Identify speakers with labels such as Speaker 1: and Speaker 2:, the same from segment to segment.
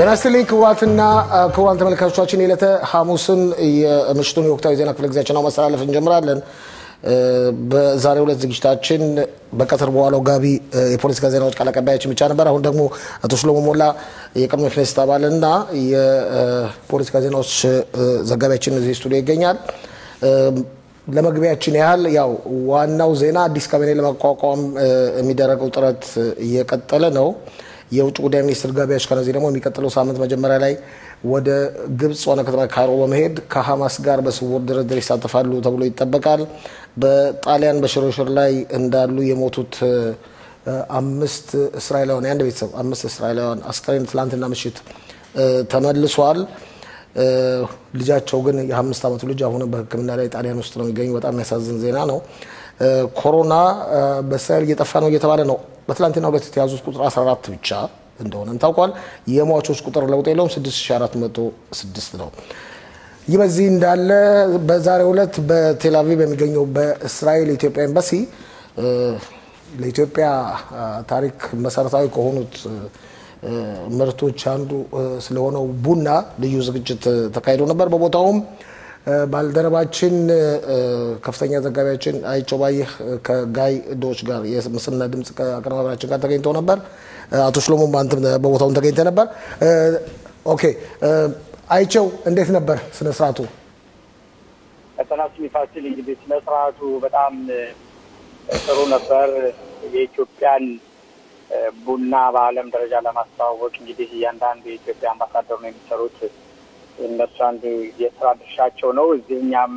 Speaker 1: ጤና ይስጥልኝ ክቡራትና ክቡራን ተመልካቾቻችን የዕለተ ሐሙስን የምሽቱን የወቅታዊ ዜና ክፍለ ጊዜያችን ነው ማስተላለፍ እንጀምራለን። በዛሬው ዕለት ዝግጅታችን በቀትር በኋላው ጋቢ የፖለቲካ ዜናዎች ቃል አቀባያችን ብቻ ነበር። አሁን ደግሞ አቶ ሽሎሞ ሞላ የቀድሞ ክኔስት አባልና የፖለቲካ ዜናዎች ዘጋቢያችን እዚህ ስቱዲዮ ይገኛል። ለመግቢያችን ያህል ያው ዋናው ዜና አዲስ ካቢኔ ለማቋቋም የሚደረገው ጥረት እየቀጠለ ነው። የውጭ ጉዳይ ሚኒስትር ጋቢ አሽከነዚ ደግሞ የሚቀጥለው ሳምንት መጀመሪያ ላይ ወደ ግብጽ ዋና ከተማ ካይሮ በመሄድ ከሀማስ ጋር በስውር ድርድር ይሳተፋሉ ተብሎ ይጠበቃል። በጣሊያን በሽርሽር ላይ እንዳሉ የሞቱት አምስት እስራኤላውያን የአንድ ቤተሰብ አምስት እስራኤላውያን አስከሬን ትላንትና ምሽት ተመልሷል። ልጃቸው ግን የአምስት ዓመቱ ልጅ አሁንም በሕክምና ላይ ጣሊያን ውስጥ ነው የሚገኙ። በጣም የሚያሳዝን ዜና ነው። ኮሮና በእስራኤል እየጠፋ ነው እየተባለ ነው። በትላንትና ሁለት የተያዙት ቁጥር 14 ብቻ እንደሆነም ታውቋል። የሟቾች ቁጥር ለውጥ የለውም፣ 6406 ነው። ይህ በዚህ እንዳለ በዛሬው ዕለት በቴልአቪቭ የሚገኘው በእስራኤል የኢትዮጵያ ኤምባሲ ለኢትዮጵያ ታሪክ መሰረታዊ ከሆኑት ምርቶች አንዱ ስለሆነው ቡና ልዩ ዝግጅት ተካሂዶ ነበር። በቦታውም ባልደረባችን ከፍተኛ ዘጋቢያችን አይቸው ባየህ ከጋይ ዶች ጋር የምስልና ድምፅ አቀነባበራችን ጋር ተገኝቶ ነበር። አቶ ሽሎሞ አንተም በቦታውን ተገኝተ ነበር። ኦኬ አይቸው፣ እንዴት ነበር ስነ ስርዓቱ?
Speaker 2: ቀጠናችን ፋሲል እንግዲህ ስነ ስርዓቱ በጣም ጥሩ ነበር። የኢትዮጵያን ቡና በዓለም ደረጃ ለማስተዋወቅ እንግዲህ እያንዳንዱ የኢትዮጵያ አምባሳደር ነው የሚሰሩት እነሱ አንዱ የስራ ድርሻቸው ነው። እዚህ እኛም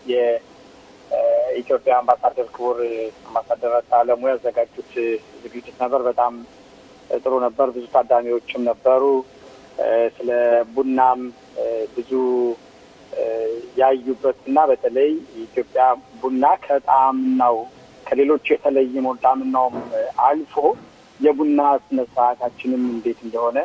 Speaker 2: የኢትዮጵያ አምባሳደር ክቡር አምባሳደር አለሙ ያዘጋጁት ዝግጅት ነበር። በጣም ጥሩ ነበር። ብዙ ታዳሚዎችም ነበሩ። ስለ ቡናም ብዙ ያዩበት እና በተለይ የኢትዮጵያ ቡና ከጣዕምናው ከሌሎች የተለየ ነው። ጣዕምናውም አልፎ የቡና ስነ ስርዓታችንም እንዴት እንደሆነ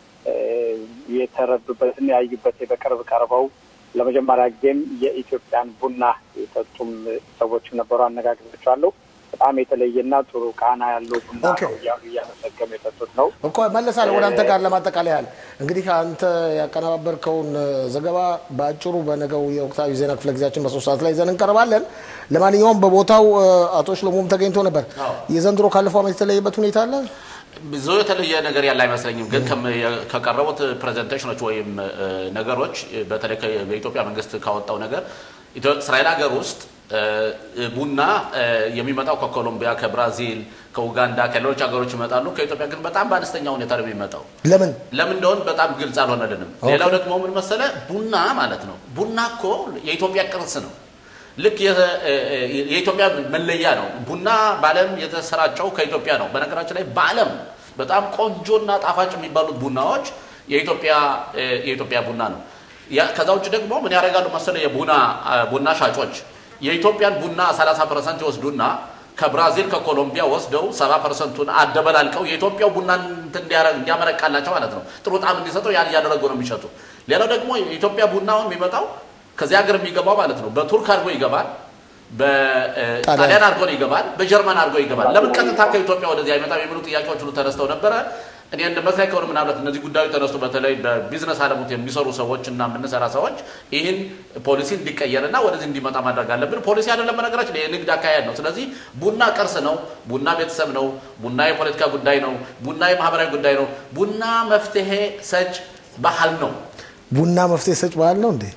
Speaker 2: የተረዱበትና ያዩበት በቅርብ ቀርበው ለመጀመሪያ ጊዜም የኢትዮጵያን ቡና የጠጡም ሰዎችም ነበሩ። አነጋግሬያቸዋለሁ። በጣም የተለየና ጥሩ ቃና ያለው ቡና ነው እያሉ እያመሰገኑ የጠጡት ነው
Speaker 1: እኮ መለሳለሁ ወደ አንተ ጋር ለማጠቃለያ ያህል እንግዲህ አንተ ያቀነባበርከውን ዘገባ በአጭሩ በነገው የወቅታዊ ዜና ክፍለ ጊዜያችን በሶስት ሰዓት ላይ ይዘን እንቀርባለን። ለማንኛውም በቦታው አቶ ሽሎሞም ተገኝቶ ነበር። የዘንድሮ ካለፈው ዓመት የተለየበት ሁኔታ አለ?
Speaker 3: ብዙ የተለየ ነገር ያለ አይመስለኝም። ግን ከቀረቡት ፕሬዘንቴሽኖች ወይም ነገሮች በተለይ በኢትዮጵያ መንግስት ካወጣው ነገር እስራኤል ሀገር ውስጥ ቡና የሚመጣው ከኮሎምቢያ፣ ከብራዚል፣ ከኡጋንዳ፣ ከሌሎች ሀገሮች ይመጣሉ። ከኢትዮጵያ ግን በጣም በአነስተኛ ሁኔታ ነው የሚመጣው።
Speaker 1: ለምን
Speaker 3: ለምን እንደሆን በጣም ግልጽ አልሆነልንም። ሌላው ደግሞ ምን መሰለ ቡና ማለት ነው። ቡና እኮ የኢትዮጵያ ቅርስ ነው። ልክ የኢትዮጵያ መለያ ነው። ቡና በዓለም የተሰራጨው ከኢትዮጵያ ነው። በነገራችን ላይ በዓለም በጣም ቆንጆና ጣፋጭ የሚባሉት ቡናዎች የኢትዮጵያ ቡና ነው። ከዛ ውጭ ደግሞ ምን ያደርጋሉ መሰለ የቡና ቡና ሻጮች የኢትዮጵያን ቡና 30 ፐርሰንት ይወስዱና ከብራዚል ከኮሎምቢያ ወስደው 70 ፐርሰንቱን አደበላልቀው የኢትዮጵያው ቡና እንዲያመረቃላቸው ማለት ነው ጥሩ ጣዕም እንዲሰጠው ያን እያደረጉ ነው የሚሸጡ። ሌላው ደግሞ የኢትዮጵያ ቡናውን የሚመጣው ከዚህ ሀገር የሚገባው ማለት ነው በቱርክ አድርጎ ይገባል፣ በጣሊያን አድርጎ ይገባል፣ በጀርመን አድርጎ ይገባል። ለምን ቀጥታ ከኢትዮጵያ ወደዚህ አይመጣም የሚሉ ጥያቄዎች ሁሉ ተነስተው ነበረ። እኔ እንደ መስሪያ ከሆነ ምናልባት እነዚህ ጉዳዮች ተነስቶ በተለይ በቢዝነስ ዓለሙት የሚሰሩ ሰዎች እና የምንሰራ ሰዎች ይህን ፖሊሲ እንዲቀየርና ወደዚህ እንዲመጣ ማድረግ አለብን። ፖሊሲ አይደለም በነገራችን የንግድ አካሄድ ነው። ስለዚህ ቡና ቅርስ ነው። ቡና ቤተሰብ ነው። ቡና የፖለቲካ ጉዳይ ነው። ቡና የማህበራዊ ጉዳይ ነው። ቡና መፍትሄ ሰጭ ባህል ነው።
Speaker 1: ቡና መፍትሄ ሰጭ ባህል ነው እንዴ?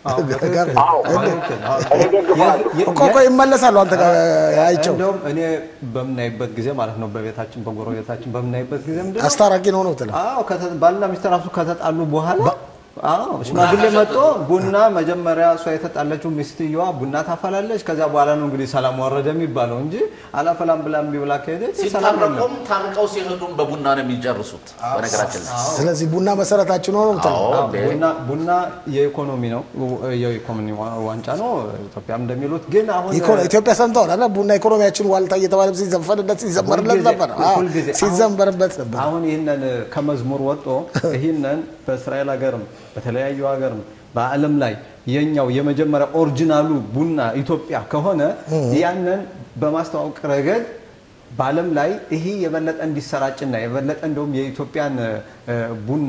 Speaker 1: እኮ እኮ ይመለሳሉ። አንተ ጋር አይቸው
Speaker 4: እንደውም እኔ በምናይበት ጊዜ ማለት ነው በቤታችን በጎረቤታችን በምናይበት ጊዜ ምንድን ነው
Speaker 1: አስታራቂ ነው ነው ትለው
Speaker 4: አዎ ባልና ሚስት ራሱ ከተጣሉ በኋላ አዎ ሽማግሌ መጥቶ ቡና መጀመሪያ እሷ የተጣለችው ሚስትየዋ ቡና ታፈላለች። ከዚያ በኋላ ነው እንግዲህ ሰላም ወረደ የሚባለው እንጂ አላፈላም ብላ እምቢ ብላ ከሄደች ሰላም የለም።
Speaker 3: ሲታረቁም ታርቀው ሲሄዱም በቡና ነው የሚጨርሱት። በነገራችን ላይ
Speaker 1: ስለዚህ ቡና መሰረታችን ነው ነው ትለው
Speaker 3: አዎ፣
Speaker 4: ቡና ቡና የኢኮኖሚ ነው የኢኮኖሚ ዋንጫ ነው ኢትዮጵያም እንደሚሉት ግን አሁን
Speaker 1: ኢትዮጵያ ሰምተዋል አለ ቡና ኢኮኖሚያችን ዋልታ እየተባለ ሲዘፈንለት ሲዘመርለት
Speaker 4: ሁልጊዜ-
Speaker 1: ነበር። አዎ፣
Speaker 4: ሁልጊዜ አሁን-
Speaker 1: ሲዘመርበት ነበር።
Speaker 4: አሁን ይህንን ከመዝሙር ወጥቶ ይህንን በእስራኤል ሀገርም በተለያዩ ሀገርም በዓለም ላይ የኛው የመጀመሪያ ኦሪጂናሉ ቡና ኢትዮጵያ ከሆነ ያንን በማስተዋወቅ ረገድ በዓለም ላይ ይሄ የበለጠ እንዲሰራጭና የበለጠ እንደውም የኢትዮጵያን እ፣ ቡና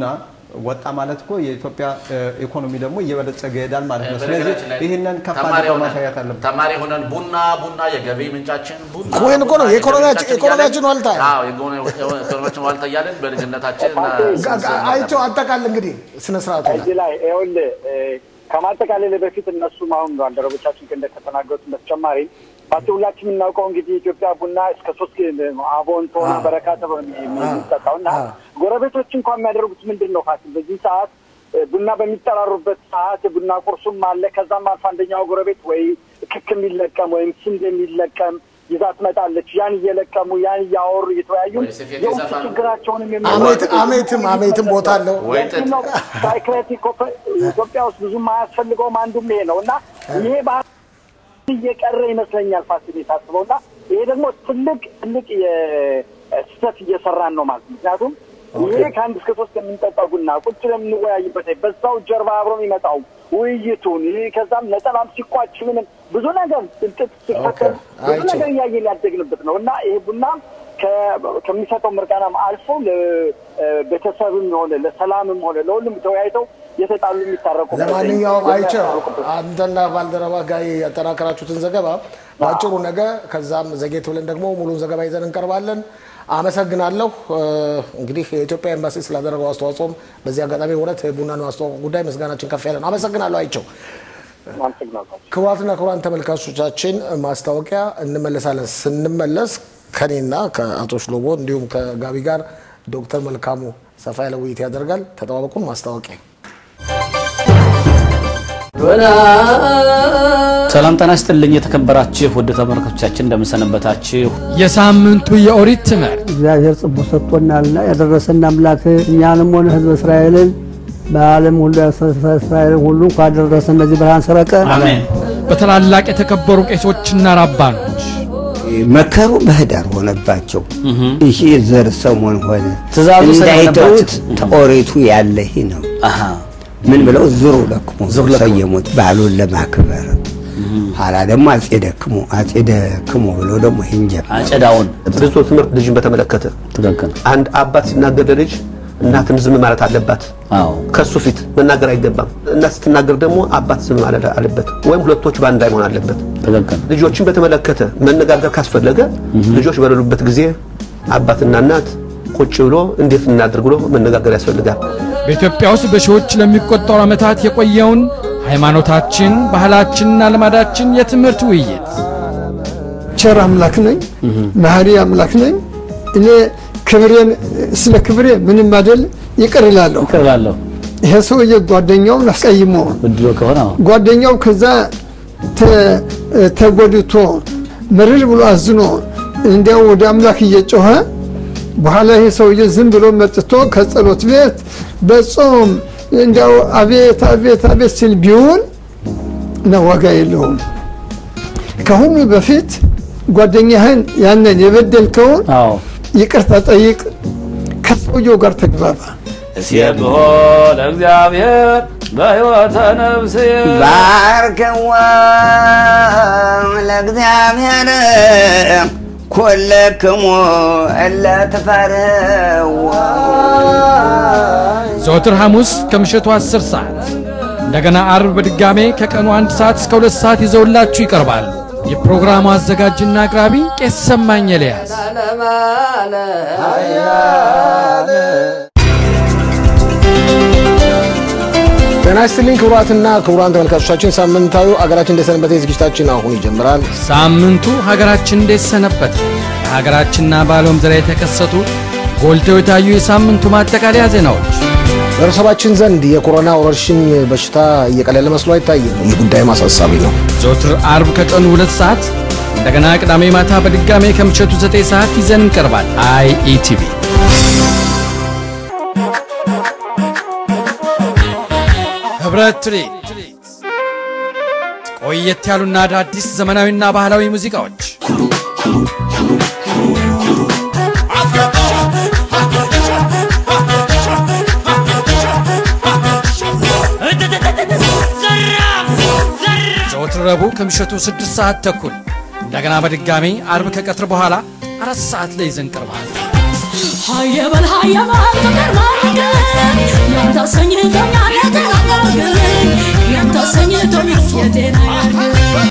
Speaker 4: ወጣ ማለት እኮ የኢትዮጵያ እ፣ ኢኮኖሚ ደግሞ እየበለጸገ ይሄዳል ማለት ነው። ስለዚህ
Speaker 3: በነገራችን ላይ
Speaker 4: ይህንን ከፍ
Speaker 3: ተማሪ
Speaker 4: አድርገው
Speaker 3: ሆነን-
Speaker 4: ማሳየት አለበት።
Speaker 3: ተማሪ ሆነን ቡና ቡና የገቢ ምንጫችን ቡና
Speaker 1: ኮይን እኮ ነው፣
Speaker 3: ቡና
Speaker 1: የኢኮኖሚያችን-
Speaker 3: የገቢ
Speaker 1: የኢኮኖሚያችን
Speaker 3: ምንጫችን
Speaker 1: ዋልታ።
Speaker 3: አዎ፣ የኢኮኖሚ- የኢኮኖሚያችን ዋልታ እያለን በልጅነታችን
Speaker 1: ጋ- ጋ- አይቼው አጠቃል እንግዲህ ስነ ስርዓቱ ላይ
Speaker 2: እዚህ ላይ ይኸውልህ እ፣ ከማጠቃለል በፊት እነሱም አሁን ባልደረቦቻችን እንደተናገሩት በተጨማሪ ፓርቲ ሁላችን የምናውቀው እንግዲህ ኢትዮጵያ ቡና እስከ ሶስት አቦን ቶና በረካ ተብሎ የሚጠጣው እና ጎረቤቶች እንኳን የሚያደርጉት ምንድን ነው ፋሲል በዚህ ሰዓት እ፣ ቡና በሚጠራሩበት ሰዓት ቡና ቁርሱም አለ። ከዛም አልፎ አንደኛው ጎረቤት ወይ ክክ የሚለቀም ወይም ስንዴ የሚለቀም ይዛ ትመጣለች። ያን እየለቀሙ ያን እያወሩ እየተወያዩ
Speaker 3: ወይ ስፌት
Speaker 2: የውስጥ
Speaker 3: ይዘፋሉ።
Speaker 2: ችግራቸውንም
Speaker 1: አሜት አሜትም አሜትም ቦታ አለው።
Speaker 3: ወይ ጥጥ።
Speaker 2: ሳይክሬቲክ ኢትዮጵያ ውስጥ ብዙም አያስፈልገውም። አንዱም ይሄ ነው እና ይሄ ባህል እየቀረ ይመስለኛል ፋሲል የታስበው እና ይሄ ደግሞ ትልቅ ትልቅ የስህተት እየሰራን ነው ማለት ነው። ምክንያቱም ይሄ ከአንድ እስከ ሶስት የምንጠጣው ቡና ቁጭ ለምንወያይበት በዛው ጀርባ አብሮ የሚመጣው ውይይቱን ይህ ከዛም ነጠላም ሲቋጭ ምንም ብዙ ነገር ጥጥ ሲፈተል ብዙ
Speaker 1: አይቼው።
Speaker 2: ነገር እያየን ያደግንበት ነው እና ይሄ ቡና ከ- ከሚሰጠው ምርቃናም አልፎ ለቤተሰብም ሆነ ለሰላምም ሆነ ለሁሉም ተወያይተው የተጣሉ የሚታረቁ
Speaker 1: ለማንኛውም አይቼው አንተና ባልደረባ ጋር ያጠናከራችሁትን ዘገባ በአጭሩ ነገ ከዛም ዘጌት ብለን ደግሞ ሙሉን ዘገባ ይዘን እንቀርባለን። አመሰግናለሁ። እ፣ እንግዲህ የኢትዮጵያ ኤምባሲ ስላደረገው አስተዋጽኦም በዚህ አጋጣሚ እውነት ቡናን ማስተዋወቅ ጉዳይ ምስጋናችን ከፍ ያለ ነው። አመሰግናለሁ አይቼው።
Speaker 2: አመሰግናለሁ።
Speaker 1: ክቡራትና ክቡራን ተመልካቾቻችን ማስታወቂያ እንመለሳለን። ስንመለስ ከኔና ከአቶ ሽሎቦ እንዲሁም ከጋቢ ጋር ዶክተር መልካሙ ሰፋ ያለ ውይይት ያደርጋል። ተጠባበቁን። ማስታወቂያ
Speaker 5: ሰላም ጤና ይስጥልኝ የተከበራችሁ ውድ ተመልካቾቻችን እንደምንሰነበታችሁ።
Speaker 6: የሳምንቱ የኦሪት ትምህርት
Speaker 7: እግዚአብሔር ጽቡ ሰጥቶናልና ያደረሰን አምላክ እኛንም ሆነ ሕዝበ እስራኤልን በዓለም ሁሉ እስራኤልን ሁሉ እንኳን አደረሰን እነዚህ ብርሃን ሰረቀ
Speaker 5: አሜን።
Speaker 6: በታላላቅ የተከበሩ ቄሶችና ራባኖች
Speaker 8: መከሩ በህዳር ሆነባቸው። ይህ ዘር ሰሞን ሆነ
Speaker 5: ትእዛዙ
Speaker 8: እንዳይተውት
Speaker 5: ስለሆነባቸው።
Speaker 8: ተኦሪቱ ያለ ይህ ነው።
Speaker 5: አሃ
Speaker 8: ምን ብለው ዝሩ ለክሙ
Speaker 5: ዝሩ ለክሙ።
Speaker 8: ሰየሙት በዓሉን ለማክበር ኋላ ደግሞ አጼ ደክሙ አጼ ደክሙ ብለው ደግሞ ይህን ጀመሩ።
Speaker 5: አጨዳውን
Speaker 9: ብዙ ትምህርት ልጅን በተመለከተ
Speaker 5: ትክክል።
Speaker 9: አንድ አባት ሲናገር ለልጅ እናትም ዝም ማለት አለባት።
Speaker 5: አዎ
Speaker 9: ከሱ ፊት መናገር አይገባም። እናት ስትናገር ደግሞ አባት ዝም ማለት አለበት፣ ወይም ሁለቶች በአንድ ላይ መሆን አለበት።
Speaker 5: ትክክል።
Speaker 9: ልጆችን በተመለከተ መነጋገር ካስፈለገ ልጆች በሌሉበት ጊዜ አባትና እናት ቁጭ ብሎ እንዴት እናድርግ ብሎ መነጋገር ያስፈልጋል።
Speaker 6: በኢትዮጵያ ውስጥ በሺዎች ለሚቆጠሩ ዓመታት የቆየውን ሃይማኖታችን፣ ባህላችንና ልማዳችን የትምህርት ውይይት
Speaker 10: ቸር አምላክ ነኝ፣ መሐሪ አምላክ ነኝ። እኔ ክብሬን ስለ ክብሬ ምንም አይደል ይቅር እላለሁ።
Speaker 5: ይቅር እላለሁ
Speaker 10: ይሄ ሰውዬ ጓደኛውን አስቀይሞ
Speaker 5: ብድሮ ከሆነ አዎ።
Speaker 10: ጓደኛው ከዛ ተ- ተጎድቶ ምርር ብሎ አዝኖ እንዲያው ወደ አምላክ እየጮኸ በኋላ ይሄ ሰውዬ ዝም ብሎ መጥቶ ከጸሎት ቤት በጾም እንዲያው አቤት አቤት አቤት ሲል ቢውል ነው ዋጋ የለውም። ከሁሉ በፊት ጓደኛህን ያንን የበደልከውን
Speaker 5: አዎ
Speaker 10: ይቅርታ ጠይቅ፣ ከሰውየው ጋር ተግባባ።
Speaker 5: እስየብሖ ለእግዚአብሔር በሕይወተ ነፍስየ
Speaker 8: ባርከዋ ለእግዚአብሔር ኮለክሙ እለ ትፈርህዎ
Speaker 6: ዘወትር ሐሙስ ከምሽቱ 10 ሰዓት እንደገና አርብ በድጋሜ ከቀኑ አንድ ሰዓት እስከ ሁለት ሰዓት ይዘውላችሁ ይቀርባሉ። የፕሮግራሙ አዘጋጅና አቅራቢ ቄስ ሰማኝ ኤልያስ።
Speaker 1: ጤና ይስጥልኝ ክቡራትና ክቡራን ተመልካቾቻችን ሳምንታዊ አገራችን እንደሰነበተ ዝግጅታችን አሁን ይጀምራል።
Speaker 6: ሳምንቱ ሀገራችን እንዴት ሰነበት? በሀገራችንና በዓለም ዙሪያ የተከሰቱ ጎልተው የታዩ የሳምንቱ ማጠቃለያ ዜናዎች
Speaker 1: በህብረተሰባችን ዘንድ የኮሮና ወረርሽኝ በሽታ እየቀለለ መስሎ አይታይም። ይህ ጉዳይም አሳሳቢ ነው።
Speaker 6: ዘወትር አርብ ከቀኑ ሁለት ሰዓት እንደገና ቅዳሜ ማታ በድጋሜ ከምሽቱ ዘጠኝ ሰዓት ይዘን እንቀርባል። አይኢቲቪ ህብረት ትርኢት ቆየት ያሉና አዳዲስ ዘመናዊና ባህላዊ ሙዚቃዎች ዘወትር ረቡዕ ከምሽቱ ስድስት ሰዓት ተኩል እንደገና በድጋሚ አርብ ከቀትር በኋላ አራት ሰዓት ላይ ይዘን ቀርባል።
Speaker 11: ሀየበል ሀየበል ፍቅር ማርክን ያንተ ሰኝቶኛል የጤና ያርግልኝ ያንተ ሰኝቶኛል የጤና ያርግልኝ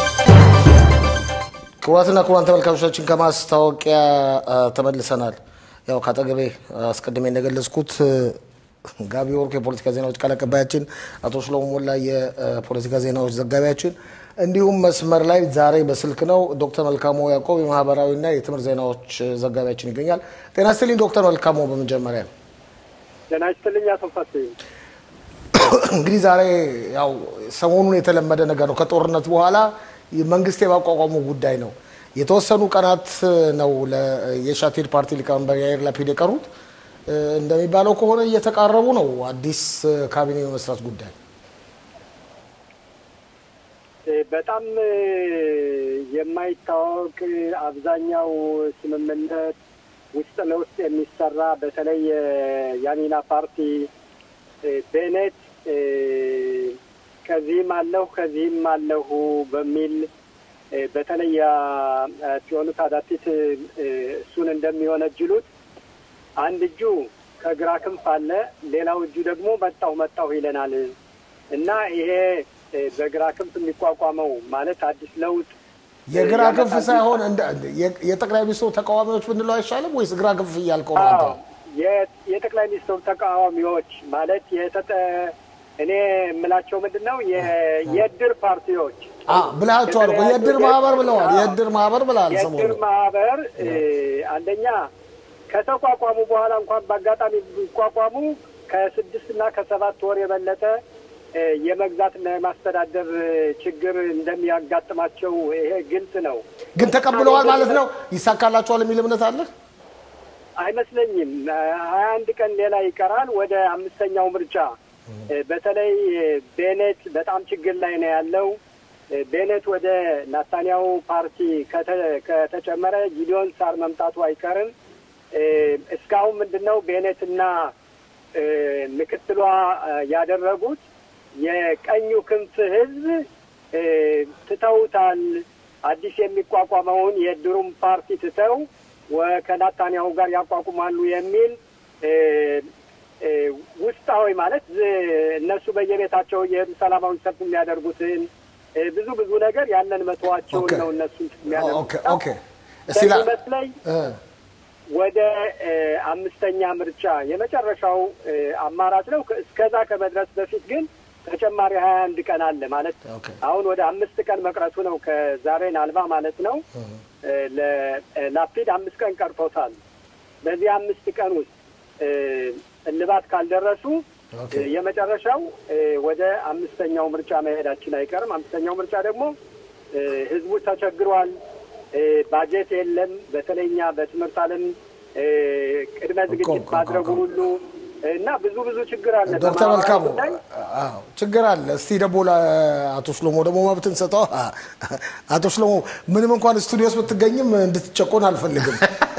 Speaker 1: ክቡራትና ክቡራን ተመልካቾቻችን ከማስታወቂያ አ፣ ተመልሰናል። ያው ከአጠገቤ አስቀድሜ እንደገለጽኩት እ፣ ጋቢ ወርቁ የፖለቲካ ዜናዎች ቃል አቀባያችን፣ አቶ ሽሎሞ ሞላ የፖለቲካ ዜናዎች ዘጋቢያችን፣ እንዲሁም መስመር ላይ ዛሬ በስልክ ነው ዶክተር መልካሞ ያዕቆብ የማህበራዊና የትምህርት ዜናዎች ዘጋቢያችን ይገኛል። ጤና ይስጥልኝ ዶክተር መልካሞ። በመጀመሪያ
Speaker 2: ጤና ይስጥልኝ አቶ ፋሲል።
Speaker 1: እንግዲህ ዛሬ ያው ሰሞኑን የተለመደ ነገር ነው። ከጦርነት በኋላ መንግስት የማቋቋሙ ጉዳይ ነው። የተወሰኑ ቀናት ነው ለ- የሻቴድ ፓርቲ ሊቀመንበር ያይር ላፒድ የቀሩት። እ፣ እንደሚባለው ከሆነ እየተቃረቡ ነው አዲስ እ፣ ካቢኔ የመስራት ጉዳይ።
Speaker 2: እ፣ በጣም እ፣ የማይታወቅ አብዛኛው ስምምነት ውስጥ ለውስጥ የሚሰራ በተለይ የያሚና ፓርቲ እ፣ ቤኔት እ፣ ከዚህም አለሁ ከዚህም አለሁ በሚል እ፣ በተለይ ያ- ጽዮኑ ታዳቲት እ፣ እሱን እንደሚወነጅሉት አንድ እጁ ከግራ ክንፍ አለ፣ ሌላው እጁ ደግሞ መጣሁ መጣሁ ይለናል እና ይሄ እ፣ በግራ ክንፍ የሚቋቋመው ማለት አዲስ ለውጥ
Speaker 1: የግራ
Speaker 2: ያመጣል
Speaker 1: ክንፍ ሳይሆን እንደ- የ- የጠቅላይ ሚኒስትሩ ተቃዋሚዎች ብንለው አይሻልም ወይስ ግራ ክንፍ እያልከው ነው አንተ?
Speaker 2: አዎ፣ የ- የጠቅላይ ሚኒስትሩ ተቃዋሚዎች ማለት የተጠ እኔ የምላቸው ምንድን ነው የ- የእድር ፓርቲዎች
Speaker 1: አ፣ ብልሃቸዋል እኮ የእድር ማህበር ብለዋል። የእድር ማህበር ብለሃል
Speaker 2: የእድር
Speaker 1: ሰሞኑን።
Speaker 2: ማህበር እ፣ አንደኛ ከተቋቋሙ በኋላ እንኳን በአጋጣሚ ቢቋቋሙ ከስድስት እና ከሰባት ወር የበለጠ እ፣ የመግዛትና የማስተዳደር እ፣ ችግር እንደሚያጋጥማቸው ይሄ ግልጽ ነው።
Speaker 1: ግን ተቀብለዋል ማለት ነው። ይሳካላቸዋል የሚል እምነት አለ።
Speaker 2: አይመስለኝም። ሀያ አንድ ቀን ሌላ ይቀራል ወደ አምስተኛው ምርጫ። እ፣ በተለይ እ፣ ቤኔት በጣም ችግር ላይ ነው ያለው። እ፣ ቤኔት ወደ ናታንያሁ ፓርቲ ከተ- ከተጨመረ ጊዲዮን ሳር መምጣቱ አይቀርም። እ፣ እስካሁን ምንድን ነው ቤኔትና እ፣ ምክትሏ እ፣ ያደረጉት የቀኙ ክንፍ ህዝብ እ፣ ትተውታል። አዲስ የሚቋቋመውን የድሩም ፓርቲ ትተው ወ- ከናታንያሁ ጋር ያቋቁማሉ የሚል እ፣ እ፣ ውስጣዊ ማለት ዝ- እነሱ በየቤታቸው የሄዱ ሰላማዊ ሰልፍ የሚያደርጉትን እ፣ ብዙ ብዙ ነገር ያንን መተዋቸውን
Speaker 1: ኦኬ።
Speaker 2: ነው እነሱ
Speaker 1: ኦኬ
Speaker 2: የሚያደርጉት።
Speaker 1: ኦኬ። እስቲ ላ-
Speaker 2: ስለሚመስለኝ
Speaker 1: እ፣
Speaker 2: ወደ እ፣ አምስተኛ ምርጫ የመጨረሻው እ፣ አማራጭ ነው። ከ- እስከዛ ከመድረስ በፊት ግን ተጨማሪ ሀያ አንድ ቀን አለ ማለት
Speaker 1: ኦኬ።
Speaker 2: አሁን ወደ አምስት ቀን መቅረቱ ነው ከዛሬን አልባ ማለት ነው። እ፣ ለላፒድ አምስት ቀን ቀርቶታል። በዚህ አምስት ቀን ውስጥ እ፣ እልባት ካልደረሱ
Speaker 1: ኦኬ።
Speaker 2: እ፣ የመጨረሻው እ፣ ወደ አምስተኛው ምርጫ መሄዳችን አይቀርም። አምስተኛው ምርጫ ደግሞ እ፣ ህዝቡ ተቸግሯል። እ፣ ባጀት የለም። በተለይ እኛ በትምህርት ዓለም እ፣ ቅድመ ዝግጅት
Speaker 1: እኮ፣
Speaker 2: ማድረጉ
Speaker 1: እኮ።
Speaker 2: ሁሉ እና ብዙ ብዙ ችግር አለ።
Speaker 1: ዶክተር
Speaker 2: በማህበራዊ
Speaker 1: መልካሙ
Speaker 2: ጉዳይ
Speaker 1: አዎ ችግር አለ። እስቲ ደግሞ ለአቶ ሽሎሞ ደግሞ መብትን ሰጠው። አቶ ሽሎሞ ምንም እንኳን ስቱዲዮ ውስጥ ብትገኝም እንድትጨቆን አልፈልግም።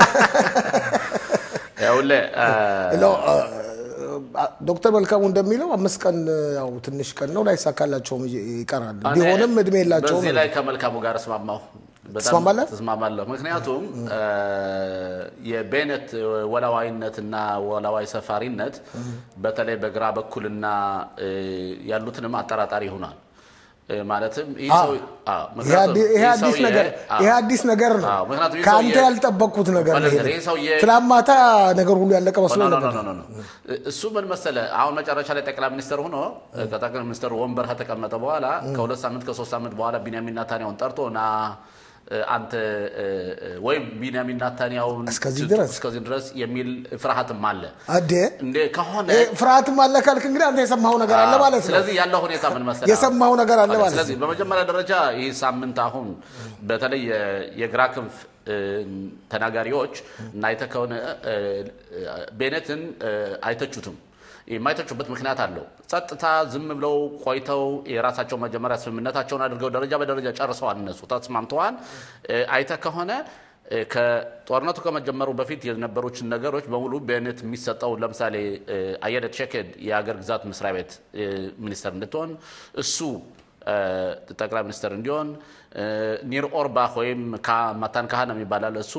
Speaker 3: ይኸውልህ አ፣
Speaker 1: ለው፣ አ- አ- ዶክተር መልካሙ እንደሚለው አምስት ቀን ያው ትንሽ ቀን ነው፣ ላይሳካላቸውም ይቀራል።
Speaker 3: እኔ
Speaker 1: ቢሆንም እድሜ የላቸውም።
Speaker 3: በዚህ ላይ ከመልካሙ ጋር እስማማሁ። በጣም
Speaker 1: ትስማማለህ?
Speaker 3: ተስማማለሁ። ምክንያቱም አ፣ የቤነት ወላዋይነትና ወላዋይ ሰፋሪነት በተለይ በግራ በኩልና እ፣ ያሉትንም አጠራጣሪ ይሆናል። እ፣ ማለትም ይህ
Speaker 1: አዎ።
Speaker 3: ሰው አዎ፣
Speaker 1: ይሄ
Speaker 3: ምክንያቱም
Speaker 1: አዲ- ይሄ
Speaker 3: ይህ
Speaker 1: አዲስ
Speaker 3: ሰውዬ-
Speaker 1: ነገር
Speaker 3: አዎ፣
Speaker 1: ይሄ አዲስ ነገር ነው።
Speaker 3: አዎ፣ ምክንያቱም ይህ
Speaker 1: ከአንተ
Speaker 3: ሰውዬ-
Speaker 1: ያልጠበቅኩት ነገር ነው። ይሄ
Speaker 3: ይሄ ሰውዬ-
Speaker 1: ትናንት ማታ ነገር ሁሉ ያለቀ መስሎ
Speaker 3: ኖ፣ ኖ፣
Speaker 1: ነበር።
Speaker 3: ኖ፣ ኖ፣ ኖ፣ ኖ። እሱ ምን መሰለ አሁን መጨረሻ ላይ ጠቅላይ ሚኒስትር ሆኖ ከጠቅላይ ሚኒስትር ወንበር ከተቀመጠ በኋላ ከሁለት ሳምንት ከሶስት ሳምንት በኋላ ቢንያሚን ናታንያሁን ጠርቶ ና እ፣ አንተ እ፣ እ፣ ወይም ቢንያሚን ናታንያሁን
Speaker 1: እስከዚህ
Speaker 3: ት-
Speaker 1: ድረስ?
Speaker 3: እስከዚህ ድረስ የሚል ፍርሃትም አለ
Speaker 1: አዴ
Speaker 3: እንዴ ከሆነ
Speaker 1: ይሄ ፍርሃትም አለ ካልክ እንግዲህ አንተ የሰማኸው ነገር አለ ማለት ነው።
Speaker 3: ስለዚህ ያለው ሁኔታ ምን መሰለህ?
Speaker 1: የሰማኸው ነገር አለ ማለት
Speaker 3: ስለዚህ
Speaker 1: ነው።
Speaker 3: በመጀመሪያ ደረጃ ይህ ሳምንት አሁን በተለይ የ- የግራ ክንፍ እ፣ ተናጋሪዎች እና አይተህ ከሆነ እ፣ እ፣ ቤኔትን እ፣ አይተቹትም። የማይተቹበት ምክንያት አለው። ጸጥታ ዝም ብለው ቆይተው የራሳቸው መጀመሪያ ስምምነታቸውን አድርገው ደረጃ በደረጃ ጨርሰዋል። እነሱ ተስማምተዋል። እ፣ አይተህ ከሆነ እ፣ ከጦርነቱ ከመጀመሩ በፊት የነበሩችን ነገሮች በሙሉ ቤኔት የሚሰጠው ለምሳሌ እ፣ አየለ ቼኬድ የሀገር ግዛት መስሪያ ቤት እ፣ ሚኒስትር እንድትሆን እሱ ጠቅላይ ሚኒስትር እንዲሆን ኒር ኦርባህ ወይም ማታን ካህን የሚባላል እሱ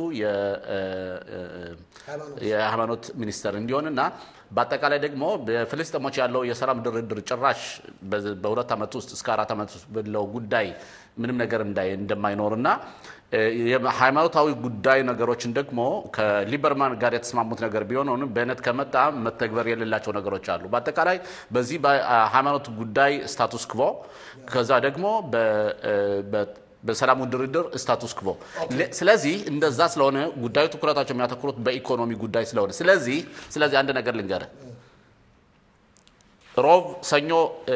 Speaker 3: የሃይማኖት ሚኒስትር እንዲሆን እና በአጠቃላይ ደግሞ በፍልስጤሞች ያለው የሰላም ድርድር ጭራሽ በሁለት ዓመት ውስጥ እስከ አራት ዓመት ውስጥ ባለው ጉዳይ ምንም ነገር እንደማይኖርና ሃይማኖታዊ ጉዳይ ነገሮችን ደግሞ ከሊበርማን ጋር የተስማሙት ነገር ቢሆንም በእነት ከመጣ መተግበር የሌላቸው ነገሮች አሉ። በአጠቃላይ በዚህ በሃይማኖት ጉዳይ ስታቱስ ክቮ ከዛ ደግሞ በሰላሙ ድርድር ስታቱስ ክቮ። ስለዚህ እንደዛ ስለሆነ ጉዳዩ ትኩረታቸው የሚያተኩሩት በኢኮኖሚ ጉዳይ ስለሆነ ስለዚህ ስለዚህ አንድ ነገር ልንገርህ፣ ሮብ ሰኞ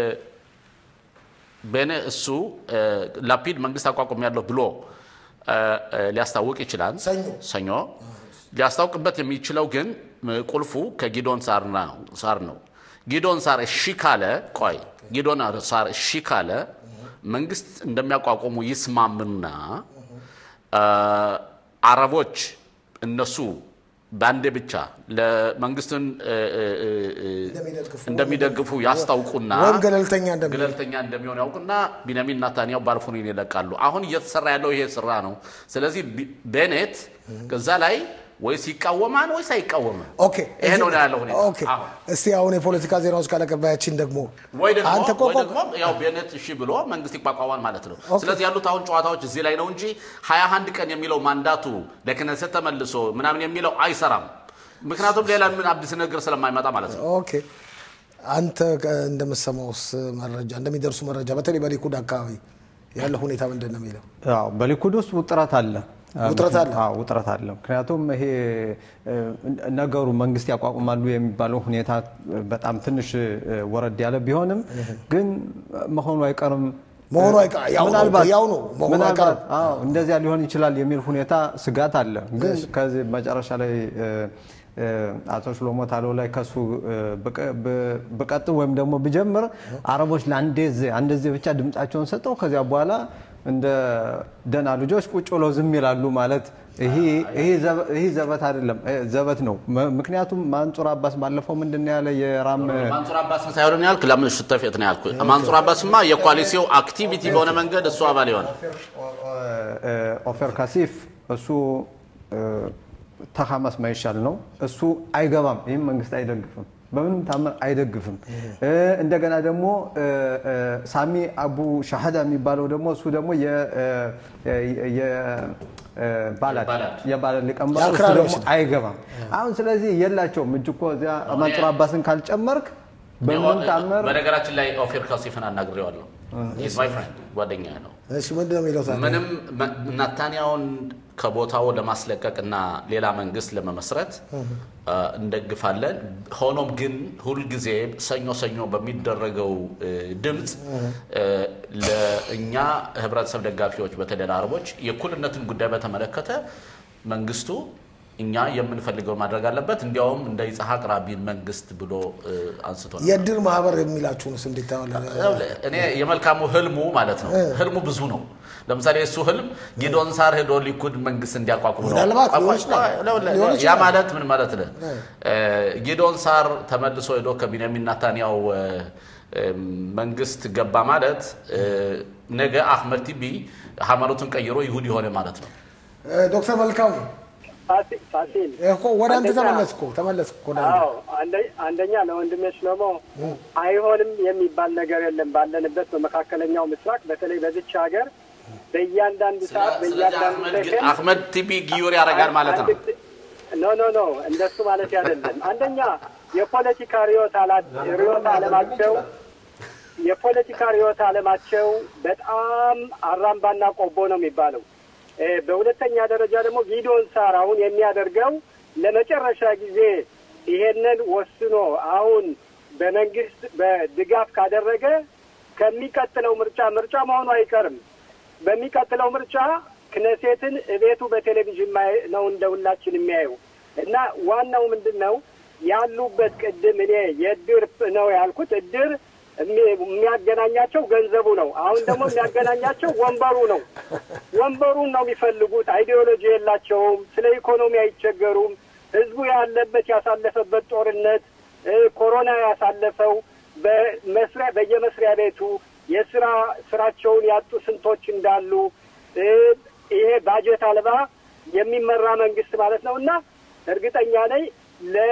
Speaker 3: በእኔ እሱ ላፒድ መንግስት አቋቁም ያለው ብሎ ሊያስታውቅ ይችላል። ሰኞ ሊያስታውቅበት የሚችለው ግን ቁልፉ ከጊዶን ሳር ነው። ጊዶን ሳር እሺ ካለ ቆይ ጊዶን ሳር እሺ ካለ መንግስት እንደሚያቋቁሙ ይስማምና አረቦች እነሱ በአንዴ ብቻ ለመንግስትን እንደሚደግፉ ያስታውቁና
Speaker 1: ወይም ገለልተኛ
Speaker 3: ገለልተኛ እንደሚሆን ያውቁና ቢንያሚን ናታንያሁ ባልፎኒን ይለቃሉ። አሁን እየተሰራ ያለው ይሄ ስራ ነው። ስለዚህ ቤኔት ከዛ ላይ ወይስ ይቃወማል ወይስ አይቃወምም?
Speaker 1: ኦኬ
Speaker 3: ይሄ ነው ያለው ሁኔታ።
Speaker 1: ኦኬ እስቲ አሁን የፖለቲካ ዜናዎች ካለቀባያችን ደግሞ
Speaker 3: ወይ ደግሞ
Speaker 1: አንተ እኮ
Speaker 3: ወይ ደግሞ ያው ቤኔት እሺ ብሎ መንግስት ይቋቋማል ማለት ነው። ስለዚህ ያሉት አሁን ጨዋታዎች እዚህ ላይ ነው እንጂ ሀያ አንድ ቀን የሚለው ማንዳቱ ለክነሰት ተመልሶ ምናምን የሚለው አይሰራም። ምክንያቱም ሌላ ምን አዲስ ነገር ስለማይመጣ ማለት ነው።
Speaker 1: ኦኬ አንተ እንደምትሰማውስ መረጃ እንደሚደርሱ መረጃ በተለይ በሊኩድ አካባቢ ያለው ሁኔታ ምንድን ነው የሚለው?
Speaker 4: አዎ በሊኩድ ውስጥ ውጥረት አለ።
Speaker 1: ውጥረት አለ?
Speaker 4: አዎ ውጥረት አለ። ምክንያቱም ይሄ ነገሩ መንግስት ያቋቁማሉ የሚባለው ሁኔታ በጣም ትንሽ ወረድ ያለ ቢሆንም ግን መሆኑ አይቀርም
Speaker 1: መሆኑ አይቀ- ያው ነው እኮ፣ ያው ነው መሆኑ
Speaker 4: ምናልባት
Speaker 1: አይቀርም።
Speaker 4: አዎ እንደዚያ ሊሆን ይችላል የሚል ሁኔታ ስጋት አለ። ግን ከዚህ መጨረሻ ላይ እ፣ እ፣ አቶ ሽሎሞ ታለው ላይ ከሱ እ፣ ብቀ- ብ- ብቀጥል ወይም ደግሞ ብጀምር አረቦች ለአንዴ ዜ- አንድ ዜ ብቻ ድምጻቸውን ሰጠው ከዚያ በኋላ እንደ ደና ልጆች ቁጭ ብለው ዝም ይላሉ ማለት ይሄ ይሄ ዘበ- ይሄ ዘበት አይደለም፣ እ፣ ዘበት ነው። ም- ምክንያቱም ማንጹር አባስ ባለፈው ምንድን ነው ያለ የራም
Speaker 3: ማንሱር አባስን ሳይሆን ያልክ ለምን ሽተፌት ነው ያልኩ። ማንሱር አባስማ የኮአሊሲው አክቲቪቲ በሆነ መንገድ እሱ አባል የሆነ
Speaker 4: ኦፌር ካሲፍ እሱ ተሐማስ ማይሻል ነው። እሱ አይገባም። ይህም መንግስት አይደግፍም፣ በምንም ታምር አይደግፍም። እ፣ እንደገና ደግሞ እ፣ እ፣ ሳሚ አቡ ሻሃዳ የሚባለው ደግሞ እሱ ደግሞ የ- እ፣ የ- እ፣ ባላድ የባላድ ሊቀመንበር እሱ
Speaker 1: የአክራሪዎች
Speaker 4: ደግሞ
Speaker 1: ነው።
Speaker 4: አይገባም። አሁን ስለዚህ የላቸውም እጅ እኮ እዚያ መንጹር አባስን ካልጨመርክ በምንም ታምር
Speaker 3: በነገራችን ላይ ኦፌር ካሲፍን አናግሬዋለሁ። ኢዝ ማይ ፍሬንድ ጓደኛዬ ነው።
Speaker 1: እሺ ምንድን ነው የሚለው ታዲያ?
Speaker 3: ምንም መ- ናታንያውን ከቦታው ለማስለቀቅ እና ሌላ መንግስት ለመመስረት አ፣ እንደግፋለን። ሆኖም ግን ሁልጊዜ ሰኞ ሰኞ በሚደረገው እ፣ ድምፅ እ፣ ለእኛ ህብረተሰብ ደጋፊዎች በተለይ ለአረቦች የእኩልነትን ጉዳይ በተመለከተ መንግስቱ እኛ የምንፈልገው ማድረግ አለበት። እንዲያውም እንደ ይስሐቅ ራቢን መንግስት ብሎ እ፣ አንስቶ ነበር።
Speaker 1: የእድር ማህበር የሚላችሁንስ እንዴት ታየዋለህ?
Speaker 3: እኔ የመልካሙ ህልሙ ማለት ነው። ህልሙ ብዙ ነው። ለምሳሌ እሱ ህልም ጊዶን ሳር ሄዶ ሊኩድ መንግስት እንዲያቋቁም ነው።
Speaker 1: ምናልባት ሊሆን
Speaker 3: ቆይ፣
Speaker 1: ይችላል።
Speaker 3: ቆይ፣ ለ-
Speaker 1: ሊሆን
Speaker 3: ያ
Speaker 1: ይችላል።
Speaker 3: ማለት ምን ማለት ነው? ጊዶን ሳር ተመልሶ ሄዶ ከቢንያሚን ናታንያው እ፣ እ፣ መንግስት ገባ ማለት እ፣ ነገ አህመድ ቲቢ ሃይማኖቱን ቀይሮ ይሁድ የሆነ ማለት ነው።
Speaker 1: እ፣ ዶክተር መልካሙ
Speaker 2: ፋሲ- ፋሲል
Speaker 1: እኮ ወደ አንተ
Speaker 2: አንደኛ-
Speaker 1: ተመለስኩ ተመለስኩ ወደ አንተ
Speaker 2: አዎ አንደ- አንደኛ ለወንድሜ ሽሎሞ አይሆንም የሚባል ነገር የለም። ባለንበት በመካከለኛው ምስራቅ በተለይ በዚች ሀገር በእያንዳንዱ ሰዓት
Speaker 3: ስለዚህ
Speaker 2: በእያንዳንዱ
Speaker 3: አህመድ ግ-
Speaker 2: ሰከንድ
Speaker 3: አህመድ ቲቢ ጊዮር ያደርጋል ማለት ነው።
Speaker 2: ኖ ኖ ኖ እንደሱ ማለት አይደለም። አንደኛ የፖለቲካ ርዕዮተ አላ- ርዕዮተ ዓለማቸው የፖለቲካ ርዕዮተ ዓለማቸው በጣም አራምባና ቆቦ ነው የሚባለው። እ፣ በሁለተኛ ደረጃ ደግሞ ጊዶን ሳር አሁን የሚያደርገው ለመጨረሻ ጊዜ ይሄንን ወስኖ አሁን በመንግስት በድጋፍ ካደረገ ከሚቀጥለው ምርጫ ምርጫ መሆኑ አይቀርም። በሚቀጥለው ምርጫ ክነሴትን እቤቱ በቴሌቪዥን ማየ- ነው እንደ ሁላችን የሚያየው እና ዋናው ምንድን ነው ያሉበት ቅድም እኔ የእድር ነው ያልኩት እድር የሚ- የሚያገናኛቸው ገንዘቡ ነው። አሁን ደግሞ የሚያገናኛቸው ወንበሩ ነው። ወንበሩን ነው የሚፈልጉት። አይዲዮሎጂ የላቸውም። ስለ ኢኮኖሚ አይቸገሩም። ህዝቡ ያለበት ያሳለፈበት ጦርነት እ፣ ኮሮና ያሳለፈው በመስሪያ በየመስሪያ ቤቱ የስራ ስራቸውን ያጡ ስንቶች እንዳሉ እ፣ ይሄ ባጀት አልባ የሚመራ መንግስት ማለት ነው እና እርግጠኛ ነኝ ለ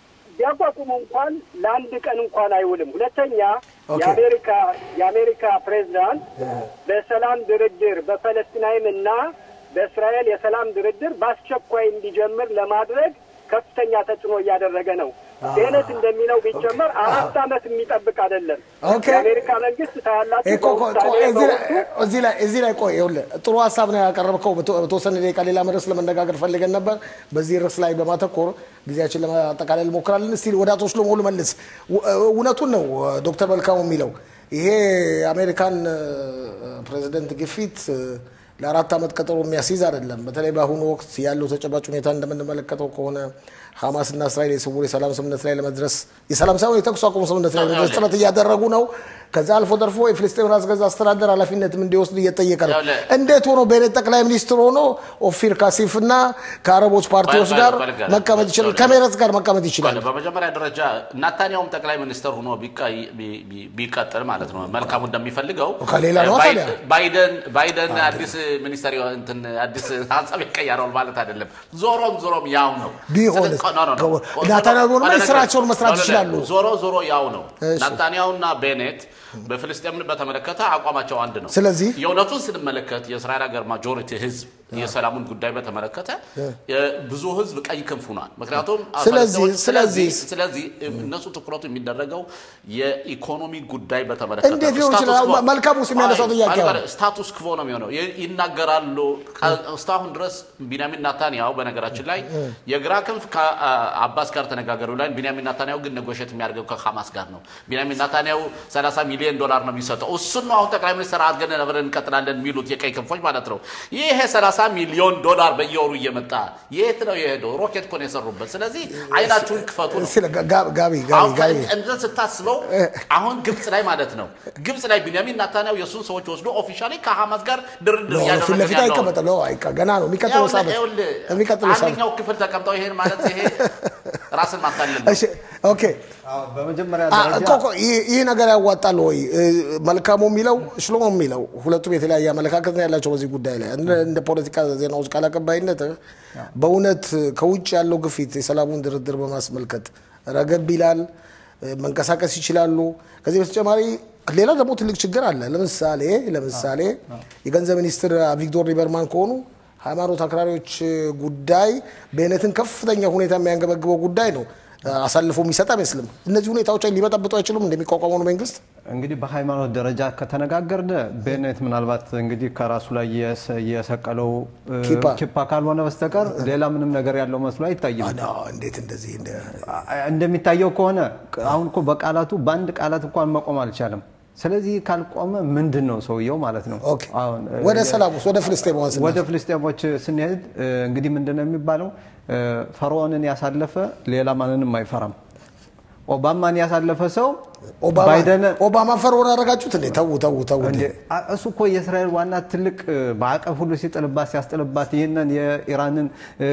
Speaker 2: ቢያቋቁሙ እንኳን ለአንድ ቀን እንኳን አይውልም። ሁለተኛ
Speaker 1: ኦኬ።
Speaker 2: የአሜሪካ የአሜሪካ ፕሬዚዳንት በሰላም ድርድር በፈለስቲናይም እና በእስራኤል የሰላም ድርድር በአስቸኳይ እንዲጀምር ለማድረግ ከፍተኛ ተጽዕኖ እያደረገ ነው። ቤነት እንደሚለው ቢጨመር አራት ዓመት የሚጠብቅ አይደለም።
Speaker 1: ኦኬ።
Speaker 2: የአሜሪካ መንግስት ታያላችሁ
Speaker 1: እኮ ቆይ፣
Speaker 2: በውሳኔ
Speaker 1: ቆይ፣ እዚህ ላይ-
Speaker 2: በወቅቱ
Speaker 1: እዚህ ላይ እዚህ ላይ ቆይ ይኸውልህ ጥሩ ሀሳብ ነው ያቀረብከው። በተ- በተወሰነ ደቂቃ ሌላ ርዕስ ለመነጋገር ፈልገን ነበር። በዚህ ርዕስ ላይ በማተኮር ጊዜያችን ለማጠቃለል እንሞክራለን። እስቲ ወደ አቶ ሽሎሞ ልመልስ። ው- እውነቱን ነው ዶክተር መልካሙ የሚለው ይሄ የአሜሪካን እ፣ ፕሬዚደንት ግፊት እ፣ ለአራት ዓመት ቀጠሮ የሚያስይዝ አይደለም። በተለይ በአሁኑ ወቅት ያለው ተጨባጭ ሁኔታ እንደምንመለከተው ከሆነ ሐማስና እስራኤል የስውር የሰላም ስምምነት ላይ ለመድረስ የሰላም ሳይሆን የተኩስ አቁም ስምምነት ላይ ለመድረስ ጥረት እያደረጉ ነው። ከዛ አልፎ ተርፎ የፍልስጤም ራስ ገዝ አስተዳደር ኃላፊነትም እንዲወስድ እየጠየቀ ነው።
Speaker 3: ያውለ-
Speaker 1: እንዴት ሆኖ ቤኔት ጠቅላይ ሚኒስትር ሆኖ ኦፊር ካሲፍ እና ከአረቦች ፓርቲዎች
Speaker 3: ቆይ፣
Speaker 1: ጋር
Speaker 3: ቆይ፣ ቆይ፣
Speaker 1: መቀመጥ ይችላል?
Speaker 3: ቆይ፣
Speaker 1: ከሜረት ጋር መቀመጥ ይችላል?
Speaker 3: በመጀመሪያ ደረጃ ናታንያውም ጠቅላይ ሚኒስትር ሆኖ ቢቀይ- ቢ- ቢ- ቢቀጥል ማለት ነው መልካሙ እንደሚፈልገው
Speaker 1: ከሌላ ነው
Speaker 3: ባይ-
Speaker 1: ታዲያ?
Speaker 3: ባይደን ባይደን አዲስ ሚኒስተር ይሆን- እንትን አዲስ ሀሳብ ይቀየረዋል ማለት አይደለም። ዞሮም ዞሮም ያው ነው።
Speaker 1: ቢሆንስ?
Speaker 3: ስለዚህ- ኖ፣ ኖ፣ ኖ።
Speaker 1: ናታንያሁ ቢሆንማ
Speaker 3: አይደለም።
Speaker 1: ስራቸውን መስራት
Speaker 3: አይደለም።
Speaker 1: ይችላሉ።
Speaker 3: ዞሮ ዞሮ ያው ነው።
Speaker 1: እሺ።
Speaker 3: ናታንያሁና ቤኔት በፍልስጤምን በተመለከተ አቋማቸው አንድ ነው።
Speaker 1: ስለዚህ
Speaker 3: የእውነቱን ስንመለከት የእስራኤል ሀገር ማጆሪቲ ህዝብ የሰላሙን ጉዳይ በተመለከተ ብዙ ህዝብ ቀይ ክንፍ ሆኗል። ምክንያቱም
Speaker 1: ስለዚህ-
Speaker 3: ስለዚህ
Speaker 1: ስለዚህ-
Speaker 3: ስለዚህ እነሱ ትኩረቱ የሚደረገው የኢኮኖሚ ጉዳይ በተመለከተ
Speaker 1: እንዴት
Speaker 3: ነው።
Speaker 1: ሊሆን
Speaker 3: ስታቱስ
Speaker 1: ይችላል?
Speaker 3: ክቮ-
Speaker 1: መልካሙ ውስጥ የሚያነሳው
Speaker 3: አይ፣
Speaker 1: ጥያቄ
Speaker 3: አይ፣
Speaker 1: ነው።
Speaker 3: ስታቱስ ክቮ ነው የሚሆነው። ይ- ይናገራሉ። ከ- እስካሁን ድረስ ቢንያሚን ናታንያሁ በነገራችን ላይ የግራ ክንፍ ከአባስ ጋር ተነጋገሩ ላይ ቢንያሚን ናታንያሁ ግን ነጎሸት የሚያደርገው ከሐማስ ጋር ነው። ቢንያሚን ናታንያሁ 30 ሚሊዮን ዶላር ነው የሚሰጠው። እሱን ነው አሁን ጠቅላይ ሚኒስትር አድርገን አብረን እንቀጥላለን የሚሉት የቀይ ክንፎች ማለት ነው። ይሄ 30 ሚሊዮን ዶላር በየወሩ እየመጣ የት ነው የሄደው? ሮኬት እኮ ነው የሰሩበት። ስለዚህ አይናችሁን ክፈቱ ነው።
Speaker 1: ስለ ጋ- ጋ- ጋቢ ጋቢ
Speaker 3: አሁን
Speaker 1: ጋቢ
Speaker 3: እንደዚህ ስታስበው አሁን ግብጽ ላይ ማለት ነው ግብጽ ላይ ቢንያሚን ናታንያሁ የእሱን ሰዎች ወስዶ ኦፊሻሊ ከሐማስ ጋር ድርድር
Speaker 1: ፊት
Speaker 3: እያደረገ
Speaker 1: ለፊት
Speaker 3: ያለው
Speaker 1: አይቀመጥም። ነው አይቀ ገና ነው የሚቀጥለው ሳምንት
Speaker 3: ይኸውልህ፣
Speaker 1: የሚቀጥለው ሳምንት
Speaker 3: አንደኛው ክፍል ተቀምጠው ይሄን ማለት ይሄ ራስን ማታለል ነው።
Speaker 1: እሺ ኦኬ
Speaker 4: በመጀመሪያ
Speaker 1: አ-
Speaker 4: ደረጃ
Speaker 1: ቆይ ቆይ፣ ይህ ይህ ነገር ያዋጣል ወይ? እ፣ መልካሙ የሚለው ሽሎሞ የሚለው ሁለቱም የተለያየ አመለካከት ነው ያላቸው በዚህ ጉዳይ ላይ እንደ እንደ ፖለቲካ ዜናዎች ቃል አቀባይነት በእውነት ከውጭ ያለው ግፊት የሰላሙን ድርድር በማስመልከት ረገብ ይላል፣ እ፣ መንቀሳቀስ ይችላሉ። ከዚህ በተጨማሪ ሌላ ደግሞ ትልቅ ችግር አለ። ለምሳሌ ለምሳሌ የገንዘብ ሚኒስትር አቪግዶር ሊበርማን ከሆኑ ሃይማኖት አክራሪዎች ጉዳይ ቤነትን ከፍተኛ ሁኔታ የሚያንገበግበው ጉዳይ ነው። አሳልፎ የሚሰጥ አይመስልም። እነዚህ ሁኔታዎች ሊበጠብጡ አይችሉም እንደሚቋቋመው ነው መንግስት።
Speaker 4: እንግዲህ በሃይማኖት ደረጃ ከተነጋገርን ቤኔት ምናልባት እንግዲህ ከራሱ ላይ የሰ- የሰቀለው እ,
Speaker 1: ኪፓ።
Speaker 4: ኪፓ ካልሆነ በስተቀር ሌላ ምንም ነገር ያለው መስሎ አይታይም።
Speaker 1: እንዴት እንደዚህ እንደ
Speaker 4: እንደሚታየው ከሆነ አሁን እኮ በቃላቱ በአንድ ቃላት እንኳን መቆም አልቻለም። ስለዚህ ካልቆመ ምንድን ነው ሰውየው ማለት ነው። አሁን እ,
Speaker 1: ወደ ሰላም ውስጥ ወደ ፍልስጤማውያን ስናልፍ
Speaker 4: ወደ ፍልስጤሞች ስንሄድ እ, እንግዲህ ምንድን ነው የሚባለው እ፣ ፈርዖንን ያሳለፈ ሌላ ማንንም አይፈራም። ኦባማን ያሳለፈ ሰው
Speaker 1: ኦባማ
Speaker 4: ባይደን
Speaker 1: ኦባማ ፈርዖን አደረጋችሁት እንዴ? ተዉ ተዉ ተዉ እንዴ!
Speaker 4: አ- እሱ እኮ የእስራኤል ዋና ትልቅ እ፣ ማዕቀብ ሁሉ ሲጥልባት ሲያስጥልባት ይህንን የኢራንን እ፣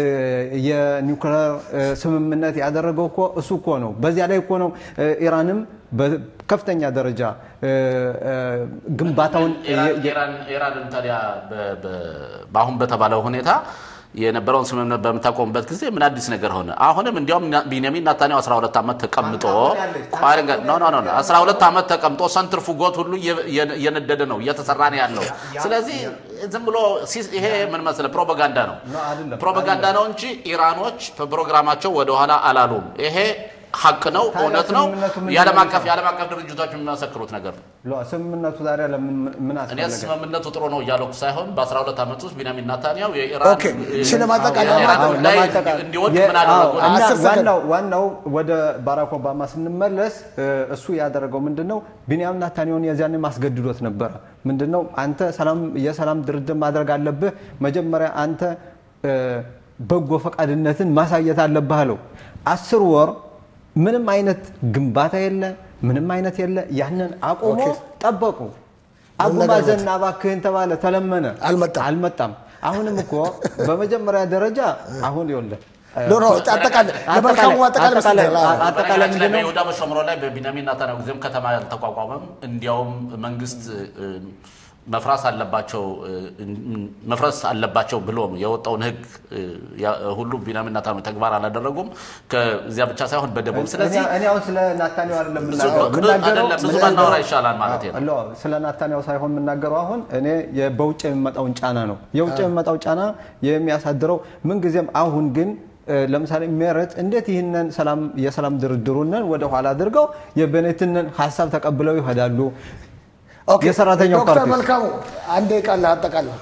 Speaker 4: የኒውክሌር እ፣ ስምምነት ያደረገው እኮ እሱ እኮ ነው። በዚያ ላይ እኮ ነው እ፣ ኢራንም በከፍተኛ ደረጃ እ፣ እ፣ ግንባታውን የ- የ-
Speaker 3: ኢራን ኢራንን ታዲያ በ- በ- በአሁን በተባለው ሁኔታ የነበረውን ስምምነት በምታቆምበት ጊዜ ምን አዲስ ነገር ሆነ? አሁንም እንዲያውም ና- ቢንያሚን ናታንያሁ 12 ዓመት ተቀምጦ ቆይ ልንገር፣ ኖ ኖ ኖ ኖ፣ 12 ዓመት ተቀምጦ ሰንትርፉጎት ሁሉ እየ- እየ- እየነደደ ነው እየተሰራ ነው ያለው። ስለዚህ ዝም ብሎ ሲስ- ይሄ ምን መሰለህ ፕሮፓጋንዳ ነው ፕሮፓጋንዳ ነው እንጂ ኢራኖች በፕሮግራማቸው ወደኋላ አላሉም። ይሄ ሀቅ ነው፣
Speaker 4: ታዲያ
Speaker 3: እውነት ነው።
Speaker 4: ስምምነቱ ምንድን
Speaker 3: የዓለም
Speaker 4: ነው
Speaker 3: አቀፍ የዓለም አቀፍ ድርጅቶች የሚመሰክሩት ነገር ነው።
Speaker 4: ለ- ስምምነቱ ዛሬ ለምን ምን
Speaker 3: እኔ
Speaker 4: አስፈለገ?
Speaker 3: ስምምነቱ ጥሩ ነው እያለኩ ሳይሆን በ12 ዓመት ውስጥ ቢንያሚን ናታንያሁ የኢራን
Speaker 1: ኦኬ፣ እሺ፣ ለማጠቃለል-
Speaker 3: የኢራን
Speaker 4: አዎ፣
Speaker 3: ጉዳይ
Speaker 4: ለማጠቃለል-
Speaker 3: እንዲወድቅ
Speaker 4: የ-
Speaker 3: ምን አደረጉ?
Speaker 4: አዎ፣ እና
Speaker 1: አስር ሰከንድ።
Speaker 4: ዋናው ዋናው ወደ ባራክ ኦባማ ስንመለስ እ፣ እሱ ያደረገው ምንድን ነው? ቢንያም ናታንያሁን የዚያን ማስገድዶት ነበረ። ምንድን ነው አንተ ሰላም የሰላም ድርድር ማድረግ አለብህ፣ መጀመሪያ አንተ እ፣ በጎ ፈቃድነትን ማሳየት አለብህ አለው። አስር ወር ምንም አይነት ግንባታ የለ፣ ምንም አይነት የለ። ያንን አቁሞ
Speaker 1: ኦኬ።
Speaker 4: ጠበቁ። አቡ
Speaker 1: ነገር
Speaker 4: ማዘን እባክህን ተባለ፣ ተለመነ፣
Speaker 1: አልመጣም።
Speaker 4: አልመጣም። አሁንም እኮ በመጀመሪያ ደረጃ አሁን ይኸውልህ
Speaker 1: ኖ ኖ አጠቃላይ ለመልካሙ አጠቃላይ መስጠት ይችላል።
Speaker 4: አጠቃላይ
Speaker 3: በነገራችን ላይ
Speaker 4: ምንድን ነው?
Speaker 3: በይሁዳ በሸምሮን ላይ በቢንያሚን ኔታንያሁ ጊዜም ከተማ አልተቋቋመም። እንዲያውም መንግስት እ፣ መፍራስ አለባቸው እ፣ መፍረስ አለባቸው ብሎ የወጣውን ህግ እ፣ ያ- ሁሉ ቢንያሚን ኔታንያሁ ተግባር አላደረጉም። ከዚያ ብቻ ሳይሆን በደቡብ ስለዚህ
Speaker 4: እኔ- እኔ አሁን ስለ ናታንያሁ አይደለም
Speaker 3: ብዙ-
Speaker 4: የምናገረው።
Speaker 3: ብዙ-
Speaker 4: የምናገረው-
Speaker 3: አይደለም፣ ብዙ ባናወራ ይሻላል ማለት ነው።
Speaker 4: አዎ፣ ስለ ናታንያሁ ሳይሆን የምናገረው አሁን እኔ የ- በውጭ የሚመጣውን ጫና ነው። የውጭ የሚመጣው ጫና የሚያሳድረው ምንጊዜም አሁን ግን እ፣ ለምሳሌ ሜረት እንዴት ይህንን ሰላም የሰላም ድርድሩንን ወደ ኋላ አድርገው የቤኔትንን ሀሳብ ተቀብለው ይሄዳሉ።
Speaker 1: ኦኬ፣
Speaker 4: የሰራተኛው
Speaker 1: ዶክተር
Speaker 4: ፓርቲ
Speaker 1: መልካሙ አንድ ቃል አጠቃላይ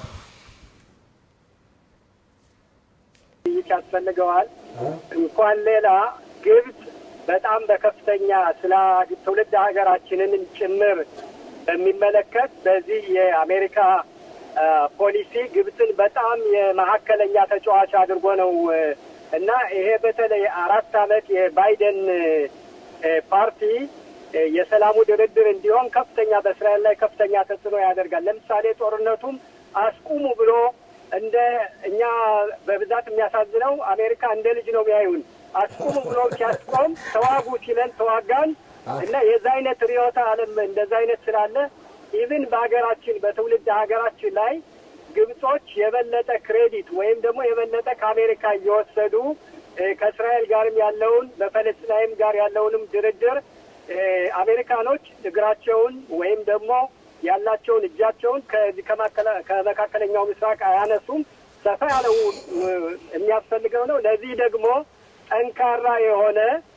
Speaker 2: ውይይት ያስፈልገዋል። እንኳን ሌላ ግብጽ በጣም በከፍተኛ ስለ ትውልድ ሀገራችንን ጭምር በሚመለከት በዚህ የአሜሪካ አ፣ ፖሊሲ ግብጽን በጣም የመካከለኛ ተጫዋች አድርጎ ነው እ፣ እና ይሄ በተለይ አራት ዓመት የባይደን እ፣ ፓርቲ እ፣ የሰላሙ ድርድር እንዲሆን ከፍተኛ በእስራኤል ላይ ከፍተኛ ተጽዕኖ ያደርጋል። ለምሳሌ ጦርነቱም አስቁሙ ብሎ እንደ እኛ በብዛት የሚያሳዝነው አሜሪካ እንደ ልጅ ነው የሚያዩን። አስቁሙ ብሎ ሲያስቆም ተዋጉ ሲለን ተዋጋን እና የዛ አይነት ርዕዮተ ዓለም እንደዛ አይነት ስላለ ኢቭን በሀገራችን በትውልድ ሀገራችን ላይ ግብጾች የበለጠ ክሬዲት ወይም ደግሞ የበለጠ ከአሜሪካ እየወሰዱ እ፣ ከእስራኤል ጋርም ያለውን በፈለስጣይም ጋር ያለውንም ድርድር እ፣ አሜሪካኖች እግራቸውን ወይም ደግሞ ያላቸውን እጃቸውን ከዚህ ከማከላ- ከመካከለኛው ምስራቅ አያነሱም። ሰፋ ያለው እ፣ የሚያስፈልገው ነው። ለዚህ ደግሞ ጠንካራ የሆነ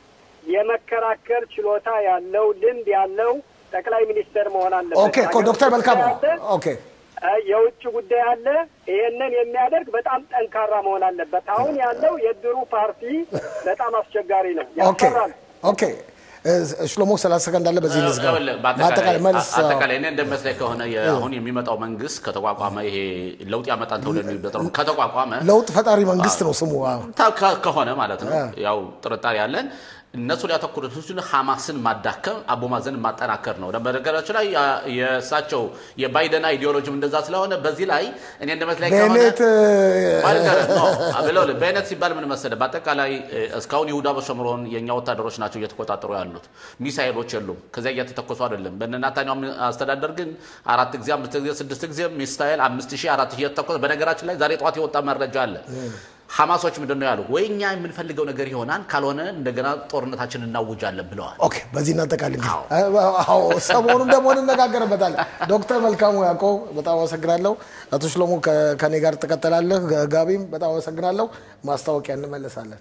Speaker 2: የመከራከር ችሎታ ያለው ልምድ ያለው ጠቅላይ ሚኒስትር መሆን አለበት።
Speaker 1: ኦኬ እኮ ዶክተር መልካሙ
Speaker 2: አለ፣
Speaker 1: ኦኬ
Speaker 2: እ፣ የውጭ ጉዳይ አለ። ይሄንን የሚያደርግ በጣም ጠንካራ መሆን አለበት። አሁን ያለው የድሩ ፓርቲ በጣም አስቸጋሪ ነው፣
Speaker 1: ኦኬ
Speaker 2: ያስፈራል።
Speaker 1: ኦኬ እ፣ ሽሎሞ ሰላሳ ሰከንድ አለ በዚህ ልዝጋ
Speaker 3: ይኸውልህ፣
Speaker 1: በአጠቃላይ መልስ
Speaker 3: በአጠቃላይ አጠቃላይ እኔ እንደሚመስለኝ ከሆነ የ- አሁን የሚመጣው መንግስት ከተቋቋመ ይሄ ለውጥ ያመጣል ተብሎ የሚጠራው ከተቋቋመ
Speaker 1: ለውጥ ፈጣሪ መንግስት ነው ስሙ አዎ።
Speaker 3: ታ- ከ- ከሆነ ማለት ነው
Speaker 1: አ።
Speaker 3: ያው ጥርጣሬ ያለን እነሱ ሊያተኩሩት እሱን ሀማስን ማዳከም አቡ ማዘን ማጠናከር ነው። በነገራችን ላይ ያ- የእሳቸው የባይደን አይዲዮሎጂም እንደዛ ስለሆነ በዚህ ላይ እኔ እንደመስለኝ ከሆነ
Speaker 1: ቤኔት
Speaker 3: ማለት ነው ብለው በአይነት ሲባል ምን መሰለህ፣ በአጠቃላይ እ፣ እስካሁን ይሁዳ በሸምሮን የእኛ ወታደሮች ናቸው እየተቆጣጠሩ ያሉት። ሚሳይሎች የሉም፣ ከዚያ እየተተኮሱ አይደለም። በነናታኛው አስተዳደር ግን አራት ጊዜ አምስት ጊዜ ስድስት ጊዜ ሚሳይል አምስት ሺህ አራት ሺህ እየተተኮሰ በነገራችን ላይ ዛሬ ጠዋት የወጣ መረጃ አለ። ሐማሶች ምንድን ነው ያሉ? ወይ እኛ የምንፈልገው ነገር ይሆናል፣ ካልሆነ እንደገና ጦርነታችን እናውጃለን ብለዋል።
Speaker 1: ኦኬ በዚህ እናጠቃል እንግዲህ አዎ ሰሞኑን ደግሞ እንነጋገርበታለን። ዶክተር መልካሙ ያዕቆብ በጣም አመሰግናለሁ። አቶ ሽሎሞ ከ- ከኔ ጋር ትቀጥላለህ። ጋ- ጋቢም በጣም አመሰግናለሁ። ማስታወቂያ እንመለሳለን።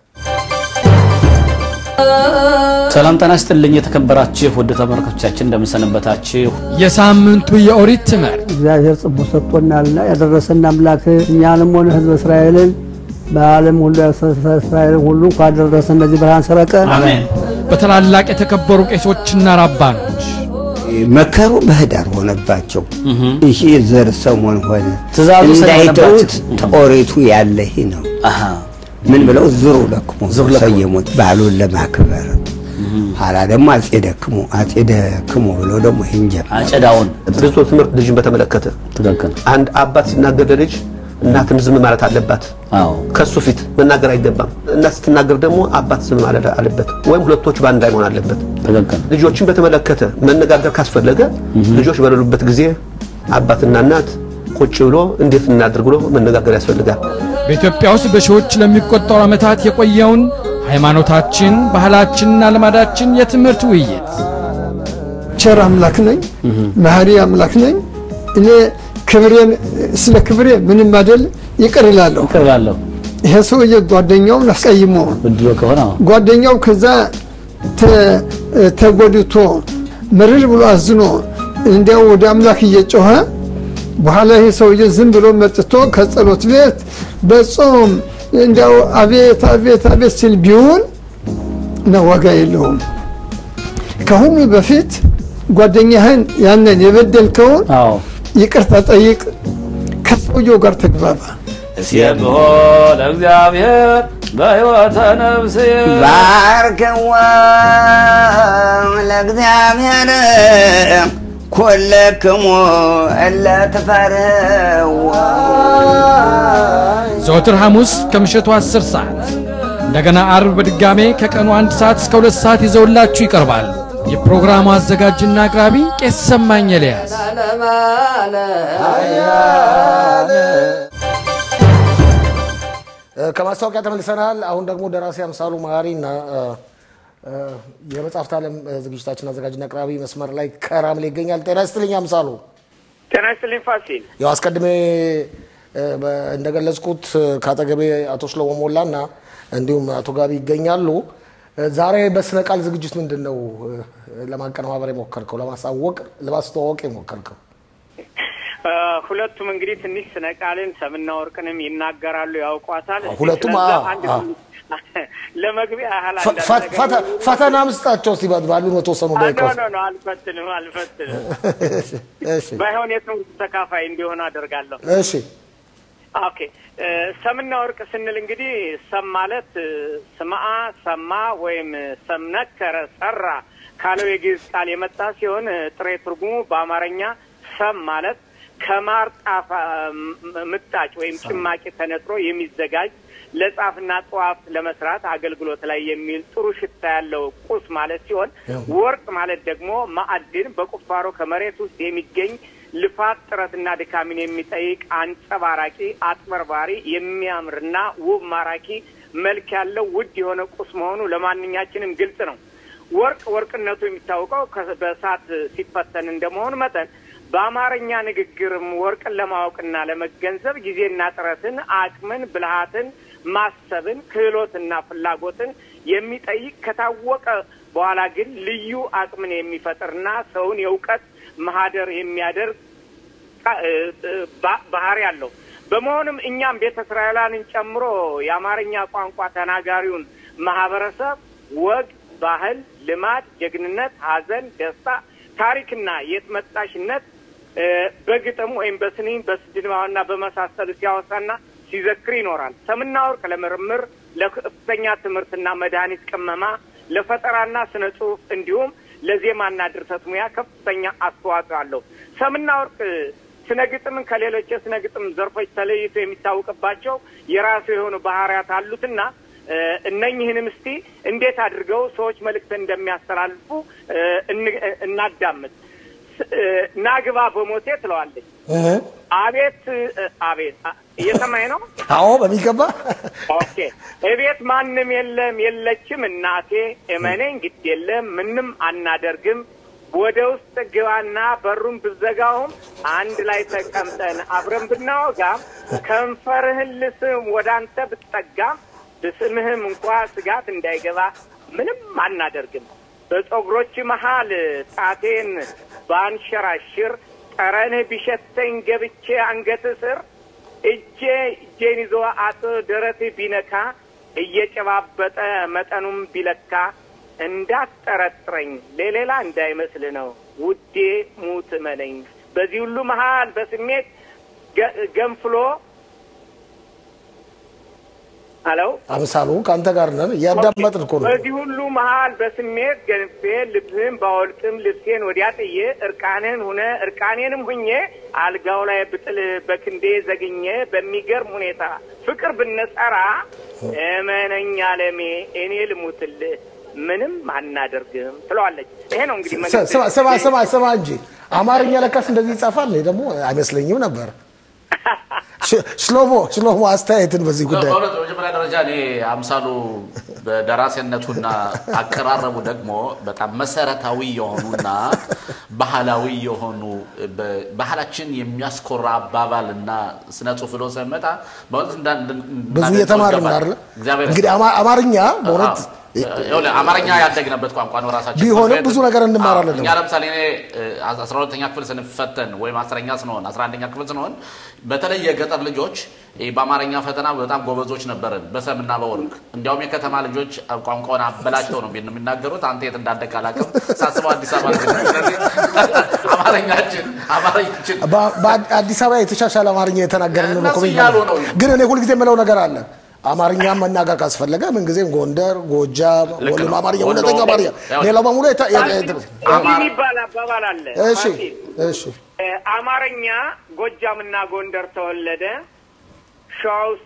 Speaker 5: ሰላም ጤና ይስጥልኝ የተከበራችሁ ውድ ተመልካቾቻችን እንደምንሰነበታችሁ።
Speaker 6: የሳምንቱ የኦሪት ትምህርት
Speaker 7: እግዚአብሔር ጽቡ ሰጥቶናልና ያደረሰን አምላክ እኛንም ሆነ ሕዝበ እስራኤልን በዓለም ሁሉ ያሰፈ እስራኤልን ሁሉ እንኳን ደረሰ እነዚህ ብርሃን ሰረቀ
Speaker 5: አሜን።
Speaker 6: በታላላቅ የተከበሩ ቄሶችና ራባኖች
Speaker 8: መከሩ በህዳር ሆነባቸው። ይሄ ዘር ሰሞን ሆነ
Speaker 5: ትእዛዙ
Speaker 8: እንዳይተዉት
Speaker 5: ስለሆነባቸው።
Speaker 8: ጦሪቱ ያለ ይህ ነው።
Speaker 5: አሃ
Speaker 8: ምን ብለው ዝሩ ለክሙ
Speaker 5: ዝሩ ለክሙ።
Speaker 8: ሰየሙት በዓሉን ለማክበር። ኋላ ደግሞ አጼ ደክሙ አጼ ደክሙ ብለው ደግሞ ይህን ጀመሩ።
Speaker 5: አጨዳውን
Speaker 9: ብዙ ትምህርት ልጅን በተመለከተ
Speaker 5: ትክክል።
Speaker 9: አንድ አባት ሲናገር ለልጅ እናትም ዝም ማለት አለባት።
Speaker 5: አዎ
Speaker 9: ከሱ ፊት መናገር አይገባም። እናት ስትናገር ደግሞ አባት ዝም ማለት አለበት፣ ወይም ሁለቶች በአንድ ላይ መሆን አለበት።
Speaker 5: ትክክል።
Speaker 9: ልጆችን በተመለከተ መነጋገር ካስፈለገ ልጆች በሌሉበት ጊዜ አባትና እናት ቁጭ ብሎ እንዴት እናድርግ ብሎ መነጋገር ያስፈልጋል።
Speaker 6: በኢትዮጵያ ውስጥ በሺዎች ለሚቆጠሩ ዓመታት የቆየውን ሃይማኖታችን፣ ባህላችንና ልማዳችን የትምህርት ውይይት
Speaker 10: ቸር አምላክ ነኝ፣ መሐሪ አምላክ ነኝ። እኔ ክብሬን ስለ ክብሬ ምንም አይደል ይቅር እላለሁ።
Speaker 5: ይቅር እላለሁ
Speaker 10: ይሄ ሰውዬ ጓደኛውን አስቀይሞ
Speaker 5: ብድሎ ከሆነ አዎ።
Speaker 10: ጓደኛው ከዛ ተ- ተጎድቶ ምርር ብሎ አዝኖ እንዲያው ወደ አምላክ እየጮኸ በኋላ ይሄ ሰውዬ ዝም ብሎ መጥቶ ከጸሎት ቤት በጾም እንዲያው አቤት አቤት አቤት ሲል ቢውል ነው ዋጋ የለውም። ከሁሉ በፊት ጓደኛህን ያንን የበደልከውን
Speaker 5: አዎ
Speaker 10: ይቅርታ ጠይቅ፣ ከሰውየው ጋር ተግባባ።
Speaker 5: ሲብሖ ለእግዚአብሔር በሕይወተ ነፍስ
Speaker 8: ባርክዎ ለእግዚአብሔር ኩልክሙ እለ ትፈርህዎ
Speaker 6: ዘወትር ሐሙስ ከምሽቱ 10 ሰዓት እንደገና አርብ በድጋሜ ከቀኑ አንድ ሰዓት እስከ ሁለት ሰዓት ይዘውላችሁ ይቀርባል። የፕሮግራሙ አዘጋጅና አቅራቢ ቄስ ሰማኝ ኤልያስ።
Speaker 1: ከማስታወቂያ ተመልሰናል። አሁን ደግሞ ደራሲ አምሳሉ መሀሪ እና የመጽሐፍት ዓለም ዝግጅታችን አዘጋጅና አቅራቢ መስመር ላይ ከራምሌ ይገኛል። ጤና ይስጥልኝ አምሳሉ።
Speaker 12: ጤና ይስጥልኝ ፋሲል።
Speaker 1: ያው አስቀድሜ እንደገለጽኩት ከአጠገቤ አቶ ሽሎሞ ሞላ እና እንዲሁም አቶ ጋቢ ይገኛሉ። ዛሬ በስነ ቃል ዝግጅት ምንድን ነው ለማቀነባበር የሞከርከው? ለማሳወቅ ለማስተዋወቅ የሞከርከው?
Speaker 12: ሁለቱም እንግዲህ ትንሽ ስነ ቃልን ሰምና ወርቅንም ይናገራሉ፣ ያውቋታል።
Speaker 1: ሁለቱም
Speaker 12: ስለዛ
Speaker 1: አ-
Speaker 12: አንድ
Speaker 1: አ-
Speaker 12: ለመግቢያ ያህል
Speaker 1: ፈ-
Speaker 12: አንዳንድ
Speaker 1: ፈ-
Speaker 12: ነገር
Speaker 1: ፈተ- ፈተና ምስጣቸው እስቲ ባሉ በተወሰኑ
Speaker 12: አ- ኖ
Speaker 1: ደቂቃዎች
Speaker 12: ኖ ኖ አልፈትንም አልፈትንም።
Speaker 1: እሺ
Speaker 12: ባይሆን የትምህርት ተካፋይ እንዲሆን አደርጋለሁ።
Speaker 1: እሺ
Speaker 12: ኦኬ እ፣ ሰምና ወርቅ ስንል እንግዲህ ሰም ማለት እ፣ ስምዐ ሰማ ወይም ሰምነከረ ሰራ ካለው የግዕዝ ቃል የመጣ ሲሆን እ፣ ጥሬ ትርጉሙ በአማርኛ ሰም ማለት ከማር ጣፋ ም- ምጣጭ ወይም ጭማቂ ተነጥሮ የሚዘጋጅ ለጻፍና ጠዋፍ ለመስራት አገልግሎት ላይ የሚል ጥሩ ሽታ ያለው ቁስ ማለት ሲሆን ወርቅ ማለት ደግሞ ማዕድን በቁፋሮ ከመሬት ውስጥ የሚገኝ ልፋት ጥረትና ድካምን የሚጠይቅ አንጸባራቂ፣ አጥበርባሪ፣ የሚያምርና ውብ ማራኪ መልክ ያለው ውድ የሆነ ቁስ መሆኑ ለማንኛችንም ግልጽ ነው። ወርቅ ወርቅነቱ የሚታወቀው ከ- በእሳት ሲፈተን እንደመሆኑ መጠን በአማርኛ ንግግርም ወርቅን ለማወቅና ለመገንዘብ ጊዜና ጥረትን፣ አቅምን፣ ብልሃትን፣ ማሰብን፣ ክህሎትና ፍላጎትን የሚጠይቅ ከታወቀ በኋላ ግን ልዩ አቅምን የሚፈጥርና ሰውን የእውቀት ማህደር የሚያደርግ ቃ- እ- እ- ባ- ባህሪ አለው። በመሆኑም እኛም ቤተ እስራኤላንን ጨምሮ የአማርኛ ቋንቋ ተናጋሪውን ማህበረሰብ ወግ፣ ባህል፣ ልማድ፣ ጀግንነት፣ ሐዘን፣ ደስታ፣ ታሪክና የት መጣሽነት እ፣ በግጥም ወይም በስንኝ በስድማና በመሳሰሉ ሲያወሳና ሲዘክር ይኖራል። ሰምና ወርቅ ለምርምር ለከፍተኛ ትምህርትና መድኃኒት ቅመማ ለፈጠራና ስነ ጽሁፍ እንዲሁም ለዜማና ድርሰት ሙያ ከፍተኛ አስተዋጽኦ አለው። ሰምና ወርቅ ስነ ግጥምን ከሌሎች የስነ ግጥም ዘርፎች ተለይቶ የሚታወቅባቸው የራሱ የሆኑ ባህሪያት አሉትና እ፣ እነኝህንም እስቲ እንዴት አድርገው ሰዎች መልእክትን እንደሚያስተላልፉ እ፣ እን- እናዳምጥ። ስ- እ፣ ናግባ በሞቴ ትለዋለች። አቤት እ፣ አቤት አ- እየሰማኝ ነው?
Speaker 1: አዎ በሚገባ
Speaker 12: ኦኬ እቤት ማንም የለም የለችም እናቴ እመኔኝ ግድ የለም ምንም አናደርግም ወደ ውስጥ ግባና በሩን ብዘጋውም አንድ ላይ ተቀምጠን አብረን ብናወጋም ከንፈርህን ልስም ወደ አንተ ብትጠጋም ብስምህም እንኳ ስጋት እንዳይገባ ምንም አናደርግም በፀጉሮች መሃል ጣቴን ባንሸራሽር ጠረንህ ቢሸተኝ ገብቼ አንገት ስር እጄ እጄን ይዞ አጥ ደረት ቢነካ እየጨባበጠ መጠኑም ቢለካ እንዳትጠረጥረኝ ለሌላ እንዳይመስል ነው ውዴ ሙት እመነኝ። በዚህ ሁሉ መሀል በስሜት ገ- ገንፍሎ አለው
Speaker 1: አምሳሉ ከአንተ ጋር ነን እያዳመጥን እኮ ነው።
Speaker 12: በዚህ ሁሉ መሀል በስሜት ገንፌ ልብህን ባወልቅም ልብሴን ወዲያ ጥዬ እርቃንህን ሁነ እርቃኔንም ሁኜ አልጋው ላይ ብጥል በክንዴ ዘግኜ በሚገርም ሁኔታ ፍቅር ብንጸራ እመነኝ አለሜ እኔ ልሙትልህ ምንም አናደርግም ትለዋለች። ይሄ ነው እንግዲህ
Speaker 1: ስ-
Speaker 12: መንግስት
Speaker 1: ስማ ስማ ስማ ስማ እንጂ አማርኛ ለካስ እንደዚህ ይጻፋል። እኔ ደግሞ አይመስለኝም ነበር። ሽ- ሽሎሞ ሽሎሞ አስተያየትን በዚህ ጉዳይ
Speaker 3: በእውነት በመጀመሪያ ደረጃ እኔ አምሳሉ በደራሲነቱና አቀራረቡ ደግሞ በጣም መሰረታዊ የሆኑና ባህላዊ የሆኑ በ- ባህላችን የሚያስኮራ አባባል እና ስነ ጽሁፍ ብሎ ስመጣ በእውነት እንዳ- እንዳ-
Speaker 1: ብዙ
Speaker 3: እንዳደንቀው
Speaker 1: እየተማርን
Speaker 3: ይገባል።
Speaker 1: አይደለ?
Speaker 3: እግዚአብሔር
Speaker 1: እንግዲህ አማ- አማርኛ በእውነት
Speaker 3: አዎ። ይኸውልህ አማርኛ ያደግንበት ቋንቋ ነው። ራሳችን
Speaker 1: ቢሆንም
Speaker 3: ትምህርት ቤት-
Speaker 1: ብዙ ነገር እንማራለን
Speaker 3: አዎ፣
Speaker 1: ደግሞ።
Speaker 3: እኛ ለምሳሌ እኔ አስራ ሁለተኛ ክፍል ስንፈተን ወይም አስረኛ ስንሆን አስራ አንደኛ ክፍል ስንሆን በተለይ የገጠር ልጆች ይህ በአማርኛ ፈተና በጣም ጎበዞች ነበርን፣ በሰምና በወርቅ። እንዲያውም የከተማ ልጆች ቋንቋውን አበላሽተው ነው የሚናገሩት። አንተ የት እንዳደግ አላውቅም፣ ሳስበው አዲስ አበባ ልጅ ነኝ። ስለዚህ አማርኛችን አማርኛችን
Speaker 1: በ- በአዲስ አበባ የተሻሻለ አማርኛ የተናገርን ነው
Speaker 3: እነሱ
Speaker 1: እኮ
Speaker 3: እያሉ ነው።
Speaker 1: ግን እኔ ሁልጊዜ የምለው ነገር አለ። አማርኛ መናገር ካስፈለገ ምንጊዜም ጎንደር፣ ጎጃም፣
Speaker 3: ልክ
Speaker 1: ወሎ
Speaker 3: ነው።
Speaker 1: አማርኛ
Speaker 3: ወሎ፣
Speaker 1: እውነተኛ አማርኛ፣
Speaker 3: ያው-
Speaker 1: ሌላው በሙሉ የተ- የ- የ-
Speaker 12: እንዲህ የሚባል አባባል አለ።
Speaker 1: እሺ
Speaker 12: ፋሲል፣
Speaker 1: እሺ
Speaker 12: እ፣ አማርኛ ጎጃምና ጎንደር ተወለደ፣ ሸዋ ውስጥ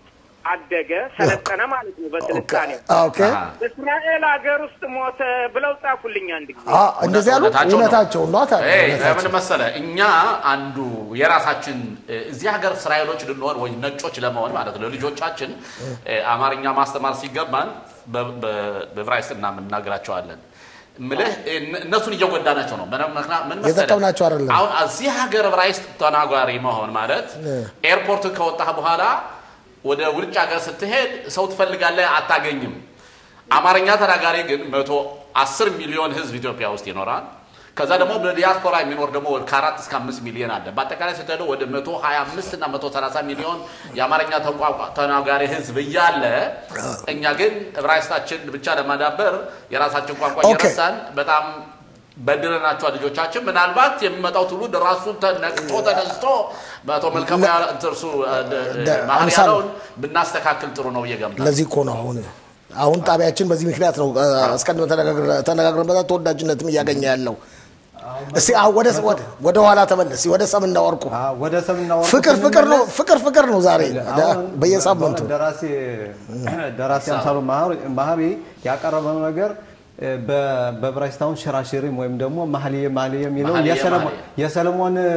Speaker 12: አደገ፣ ሰለጠነ ማለት ነው በስልጣኔው።
Speaker 1: ኦኬ
Speaker 12: እስራኤል ሀገር ውስጥ ሞተ ብለው ጻፉልኝ አንድ ጊዜ።
Speaker 1: አ፣ እንደዚህ ያሉ እውነታቸው ነው ታዲያ
Speaker 3: ኤይ፣
Speaker 1: እውነታቸው።
Speaker 3: ምን መሰለ እኛ አንዱ የራሳችን እ፣ እዚህ ሀገር እስራኤሎች ልንሆን ወይ ነጮች ለመሆን ማለት ነው ልጆቻችን እ፣ አማርኛ ማስተማር ሲገባን በ- በ- በዕብራይስጥና የምናገራቸዋለን ምልህ እነ- እነሱን እየጎዳናቸው ነው። ምን ምክንያት- ምን መሰለህ?
Speaker 1: የጠቀምናቸው አይደለም።
Speaker 3: አሁን እዚህ ሀገር ዕብራይስጥ ተናጋሪ መሆን ማለት ኤርፖርት ከወጣህ በኋላ ወደ ውጭ ሀገር ስትሄድ ሰው ትፈልጋለህ፣ አታገኝም። አማርኛ ተናጋሪ ግን መቶ አስር ሚሊዮን ህዝብ ኢትዮጵያ ውስጥ ይኖራል። ከዛ ደግሞ በዲያስፖራ የሚኖር ደግሞ ከአራት እስከ አምስት ሚሊዮን አለ። በአጠቃላይ ስትሄደው ወደ መቶ ሀያ አምስት እና መቶ ሰላሳ ሚሊዮን የአማርኛ ተቋቋ- ተናጋሪ ህዝብ እያለ እኛ ግን ዕብራይስጣችን ብቻ ለማዳበር የራሳችን ቋንቋ
Speaker 1: ኦኬ።
Speaker 3: እየረሳን በጣም በድለናቸዋል ልጆቻችን። ምናልባት የሚመጣው ትውልድ ራሱ ተነቅቶ ተነስቶ በአቶ መልካሙ ያ- እርሱ
Speaker 1: ደ-
Speaker 3: መሀል
Speaker 1: አምሳሉ።
Speaker 3: ያለውን ብናስተካክል ጥሩ ነው እየገምታል።
Speaker 1: ለዚህ እኮ ነው አሁን አሁን ጣቢያችን በዚህ ምክንያት ነው እ፣ አስቀድመን ተነጋግረ- ተነጋግረንበታል ተወዳጅነትም እያገኘ ያለው። እስቲ አሁን ወደ ወደ ወደ ኋላ ተመለስ። ወደ ሰምና ወርቁ
Speaker 4: ወደ ሰምና ወርቁ
Speaker 1: ፍቅር ፍቅር ነው
Speaker 4: ስንመለስ
Speaker 1: ፍቅር ፍቅር ነው ዛሬ
Speaker 4: አሁን
Speaker 1: በየሳምንቱ
Speaker 4: ደራሲ ደራሲ አምሳሉ ማህሪ- ማህሪ ያቀረበው ነገር እ፣ በ- በዕብራይስጣውን ሽራሽሪም ወይም ደግሞ ማህልየ ማህልየ የሚለው
Speaker 3: ማህልየ
Speaker 4: የሰለሞን-
Speaker 3: ማህልየ።
Speaker 4: የሰለሞን እ፣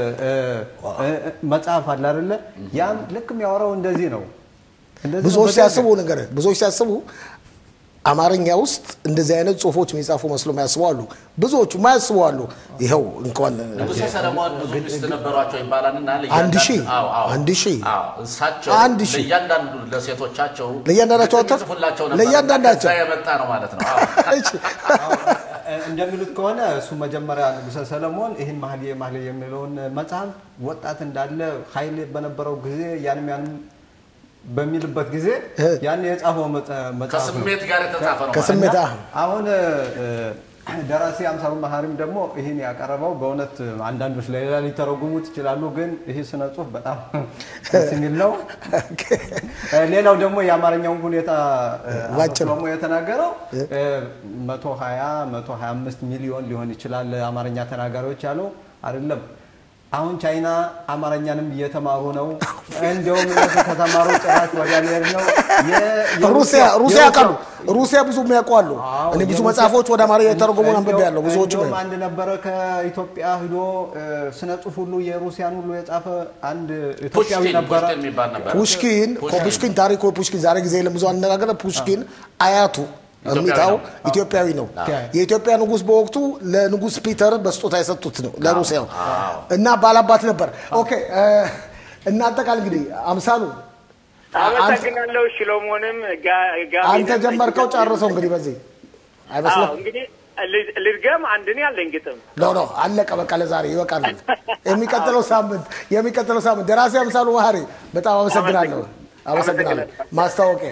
Speaker 4: እ፣ እ፣ መጽሐፍ አለ አይደለ? ያም ልክ የሚያወራው እንደዚህ ነው። እንደዚህ ነው
Speaker 1: ብዙዎች
Speaker 4: በደንብ።
Speaker 1: ሲያስቡ ነገር ብዙዎች ሲያስቡ አማርኛ ውስጥ እንደዚህ አይነት ጽሁፎች የሚጻፉ መስሎ የሚያስቡ አሉ። ብዙዎቹ ማያስቡ አሉ። ይኸው እንኳን
Speaker 3: ንጉሠ ሰለሞን ብዙ ሚስት ነበሯቸው ይባላልና
Speaker 1: አንድ ሺህ
Speaker 3: አዎ፣ አዎ።
Speaker 1: አንድ ሺህ
Speaker 3: አዎ፣ እሳቸው
Speaker 1: አንድ ሺህ
Speaker 3: ለእያንዳንዱ ለሴቶቻቸው
Speaker 1: ለእያንዳንዳቸው ወጥተው
Speaker 3: ጽፉላቸው ነበር።
Speaker 1: ለእያንዳንዳቸው
Speaker 3: ከዛ የመጣ ነው ማለት ነው። አዎ።
Speaker 4: እንደሚሉት ከሆነ እሱ መጀመሪያ ንጉሠ ሰለሞን ይህን ማህልየ ማህልየ የሚለውን መጽሐፍ ወጣት እንዳለ ኃይል በነበረው ጊዜ ያንም ያንም በሚልበት ጊዜ ያን የጻፈው መጽ- መጽሐፍ ነው።
Speaker 3: ከስሜት ጋር የተጻፈ ነው
Speaker 1: ከስሜት
Speaker 3: ማለት
Speaker 1: አዎ።
Speaker 4: አሁን እ፣ ደራሲ አምሳሉ መሀሪም ደግሞ ይህን ያቀረበው በእውነት አንዳንዶች ለሌላ ሊተረጉሙት ይችላሉ፣ ግን ይህ ስነ ጽሁፍ በጣም ደስ የሚል ነው። እ፣ ሌላው ደግሞ የአማርኛውን ሁኔታ እ፣ አቶ
Speaker 1: ባጭሩ።
Speaker 4: ሰሎሞን የተናገረው መቶ ሀያ መቶ ሀያ አምስት ሚሊዮን ሊሆን ይችላል አማርኛ ተናጋሪዎች ያለው አይደለም። አሁን ቻይና አማርኛንም እየተማሩ ነው። እንዲያውም እነሱ ከተማሩ ጭራሽ ወዲያ ሊሄድ ነው። የ- የሩሲያ-
Speaker 1: ሩሲያ ሩሲያ
Speaker 4: የሩሲያ-
Speaker 1: ቃሉ ሩሲያ ብዙ የሚያውቁ አሉ። እኔ ብዙ
Speaker 4: የሩሲያ-
Speaker 1: መጽሐፎች ወደ አማርኛ የተረጎሙ አንብቤ ያለው ብዙዎቹ
Speaker 4: እንደውም አንድ ነበረ ከኢትዮጵያ ሂዶ እ፣ ስነ ጽሁፍ ሁሉ የሩሲያን ሁሉ የጻፈ አንድ ኢትዮጵያዊ
Speaker 3: ፑሽኪን
Speaker 4: ነበረ።
Speaker 3: ፑሽኪን የሚባል ነበር።
Speaker 1: ፑሽኪን ፑሽኪን ታሪኩ ፑሽኪን ዛሬ ጊዜ የለም ብዙ አነጋገረ ፑሽኪን አያቱ እሚታው
Speaker 3: ነው።
Speaker 1: ኢትዮጵያዊ ነው። የኢትዮጵያ ንጉስ በወቅቱ ለንጉስ ፒተር በስጦታ የሰጡት ነው ለሩሲያው እና ባላባት ነበር። ኦኬ እ፣ እናጠቃል እንግዲህ አምሳሉ አንተ-
Speaker 12: አመሰግናለሁ። ሽሎሞንም ጋ- ጋቢንም
Speaker 1: አንተ ጀመርከው ጨርሰው እንግዲህ በዚህ አይመስልም?
Speaker 12: አዎ፣ እንግዲህ ል- ልድገም። አንድ እኔ አለኝ ግጥም
Speaker 1: ኖ ኖ አለቀ። በቃ ለዛሬ ይበቃናል። የሚቀጥለው ሳምንት የሚቀጥለው ሳምንት ደራሲ አምሳሉ መሀሪ በጣም አመሰግናለሁ። አመሰግናለሁ። ማስታወቂያ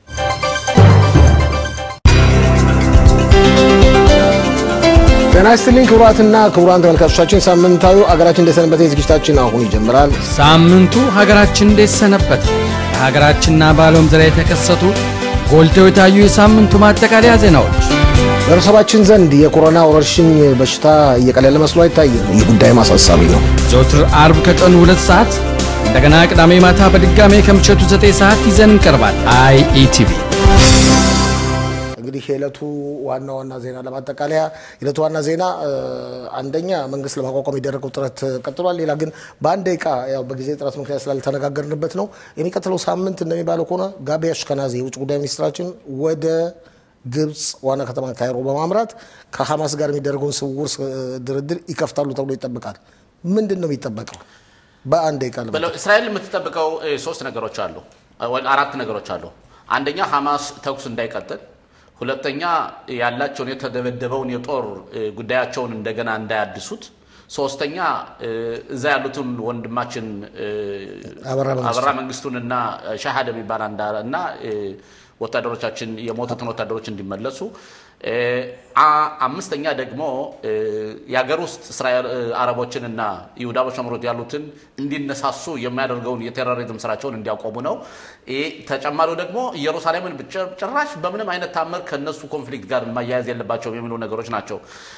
Speaker 1: ጤና ይስጥልኝ ክቡራትና ክቡራን ተመልካቾቻችን፣ ሳምንታዊ አገራችን እንደሰነበተ ዝግጅታችን አሁን ይጀምራል።
Speaker 6: ሳምንቱ ሀገራችን እንዴት ሰነበት? በሀገራችንና በዓለም ዙሪያ የተከሰቱ ጎልተው የታዩ የሳምንቱ ማጠቃለያ ዜናዎች
Speaker 1: በህብረተሰባችን ዘንድ የኮሮና ወረርሽኝ በሽታ እየቀለለ መስሎ አይታይም። ይህ ጉዳይም አሳሳቢ ነው።
Speaker 6: ዘውትር አርብ ከቀኑ ሁለት ሰዓት እንደገና ቅዳሜ ማታ በድጋሜ ከምሸቱ ዘጠኝ ሰዓት ይዘን እንቀርባል። አይኢቲቪ
Speaker 1: እንግዲህ የዕለቱ ዋና ዋና ዜና ለማጠቃለያ የዕለቱ ዋና ዜና እ፣ አንደኛ መንግስት ለማቋቋም የደረገው ጥረት ቀጥሏል። ሌላ ግን በአንድ ደቂቃ ያው በጊዜ ጥረት ምክንያት ስላልተነጋገርንበት ነው። የሚቀጥለው ሳምንት እንደሚባለው ከሆነ ጋቢ አሽከናዚ የውጭ ጉዳይ ሚኒስትራችን ወደ ግብፅ ዋና ከተማ ካይሮ በማምራት ከሐማስ ጋር የሚደረገውን ስውር ስ- ድርድር ይከፍታሉ ተብሎ ይጠበቃል። ምንድን ነው የሚጠበቀው? በአንድ ደቂቃ ልበል።
Speaker 3: በለው እስራኤል የምትጠብቀው እ፣ ሶስት ነገሮች አሉ ወይ አራት ነገሮች አሉ። አንደኛ ሐማስ ተኩስ እንዳይቀጥል፣ ሁለተኛ ያላቸውን የተደበደበውን የጦር እ፣ ጉዳያቸውን እንደገና እንዳያድሱት፣ ሶስተኛ እ፣ እዛ ያሉትን ወንድማችን እ፣
Speaker 1: አበራ መንግስቱ።
Speaker 3: አበራ መንግስቱንና ሻሃድ የሚባል አንዳ እና እ፣ ወታደሮቻችን የሞቱትን ወታደሮች እንዲመለሱ እ፣ አ- አምስተኛ ደግሞ እ፣ የሀገር ውስጥ እስራኤል እ፣ አረቦችንና ይሁዳ በሸምሮት ያሉትን እንዲነሳሱ የሚያደርገውን የቴሮሪዝም ስራቸውን እንዲያቆሙ ነው። ይህ ተጨማሪው ደግሞ ኢየሩሳሌምን ብቻ- ጭራሽ በምንም አይነት ታምር ከነሱ ኮንፍሊክት ጋር ማያያዝ የለባቸውም የሚሉ ነገሮች ናቸው።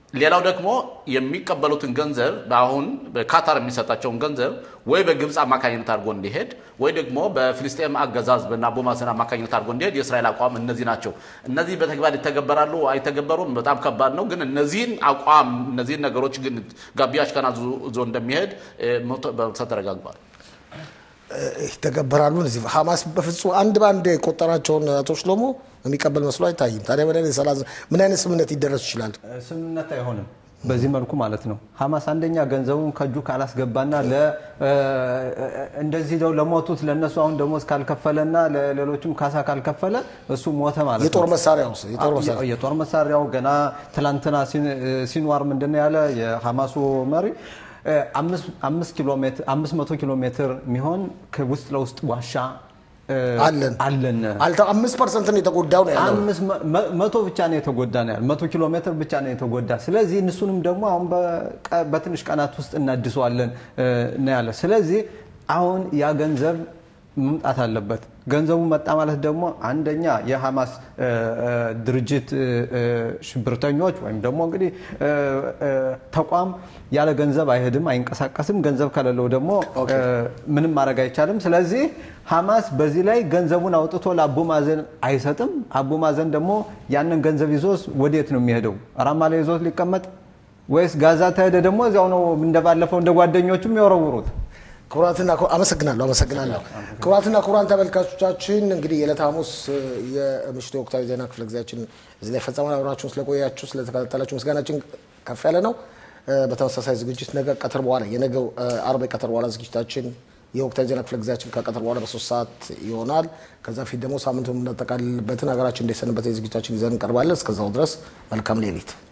Speaker 3: ሌላው ደግሞ የሚቀበሉትን ገንዘብ አሁን በካታር የሚሰጣቸውን ገንዘብ ወይ በግብፅ አማካኝነት አድርጎ እንዲሄድ ወይ ደግሞ በፊልስጤም አገዛዝ በአቡ ማዘን አማካኝነት አድርጎ እንዲሄድ የእስራኤል አቋም እነዚህ ናቸው። እነዚህ በተግባር ይተገበራሉ አይተገበሩም በጣም ከባድ ነው። ግን እነዚህን አቋም እነዚህን ነገሮች ግን ጋቢ አሽከናዝ ይዞ እንደሚሄድ በመቶ ተረጋግጧል።
Speaker 1: ይተገበራሉ። እነዚህ ሀማስ በፍጹም አንድ በአንድ የቆጠራቸውን አቶ ሽሎሞ የሚቀበል መስሎ አይታይም። ታዲያ ምን አይነት ሰላም ምን አይነት ስምምነት ይደረስ ይችላል?
Speaker 4: ስምምነት አይሆንም። በዚህ መልኩ ማለት ነው። ሀማስ አንደኛ ገንዘቡን ከእጁ ካላስገባና እንደዚህ ደው ለሞቱት ለእነሱ አሁን ደሞዝ ካልከፈለና ለሌሎችም ካሳ ካልከፈለ እሱ ሞተ ማለት ነው።
Speaker 1: የጦር መሳሪያው
Speaker 4: የጦር መሳሪያው ገና ትላንትና ሲንዋር ምንድነው ያለ የሀማሱ መሪ አምስት መቶ ኪሎ ሜትር የሚሆን ውስጥ ለውስጥ ዋሻ
Speaker 1: አለን
Speaker 4: አለን
Speaker 1: አምስት ፐርሰንት ነው የተጎዳው ነው ያለው።
Speaker 4: መቶ ብቻ ነው የተጎዳ ነው ያለው። መቶ ኪሎ ሜትር ብቻ ነው የተጎዳ። ስለዚህ እነሱንም ደግሞ አሁን በትንሽ ቀናት ውስጥ እናድሰዋለን ነው ያለ። ስለዚህ አሁን ያ ገንዘብ መምጣት አለበት። ገንዘቡ መጣ ማለት ደግሞ አንደኛ የሐማስ ድርጅት ሽብርተኞች ወይም ደግሞ እንግዲህ ተቋም ያለ ገንዘብ አይሄድም፣ አይንቀሳቀስም። ገንዘብ ከሌለው ደግሞ ምንም ማድረግ አይቻልም። ስለዚህ ሐማስ በዚህ ላይ ገንዘቡን አውጥቶ ለአቡ ማዘን አይሰጥም። አቡ ማዘን ደግሞ ያንን ገንዘብ ይዞስ ወዴት ነው የሚሄደው? ራማ ላይ ይዞት ሊቀመጥ ወይስ ጋዛ ተሄደ ደግሞ እዚያው ነው እንደባለፈው እንደ ጓደኞቹም የወረውሩት?
Speaker 1: ክቡራትና አመሰግናለሁ አመሰግናለሁ። ክቡራትና ክቡራን ተመልካቾቻችን እንግዲህ የዕለተ ሐሙስ የምሽቱ የወቅታዊ ዜና ክፍለ ጊዜያችን እዚህ ላይ ፈጸመን። አብራችሁን ስለቆያችሁ ስለተከታተላችሁ ምስጋናችን ከፍ ያለ ነው። በተመሳሳይ ዝግጅት ነገ ቀትር በኋላ የነገው አርብ ቀትር በኋላ ዝግጅታችን የወቅታዊ ዜና ክፍለ ጊዜያችን ከቀትር በኋላ በሶስት ሰዓት ይሆናል። ከዛ ፊት ደግሞ ሳምንቱ የምናጠቃልልበትን ሀገራችን እንደሰንበት ዝግጅታችን ይዘን እንቀርባለን። እስከዛው ድረስ መልካም ሌሊት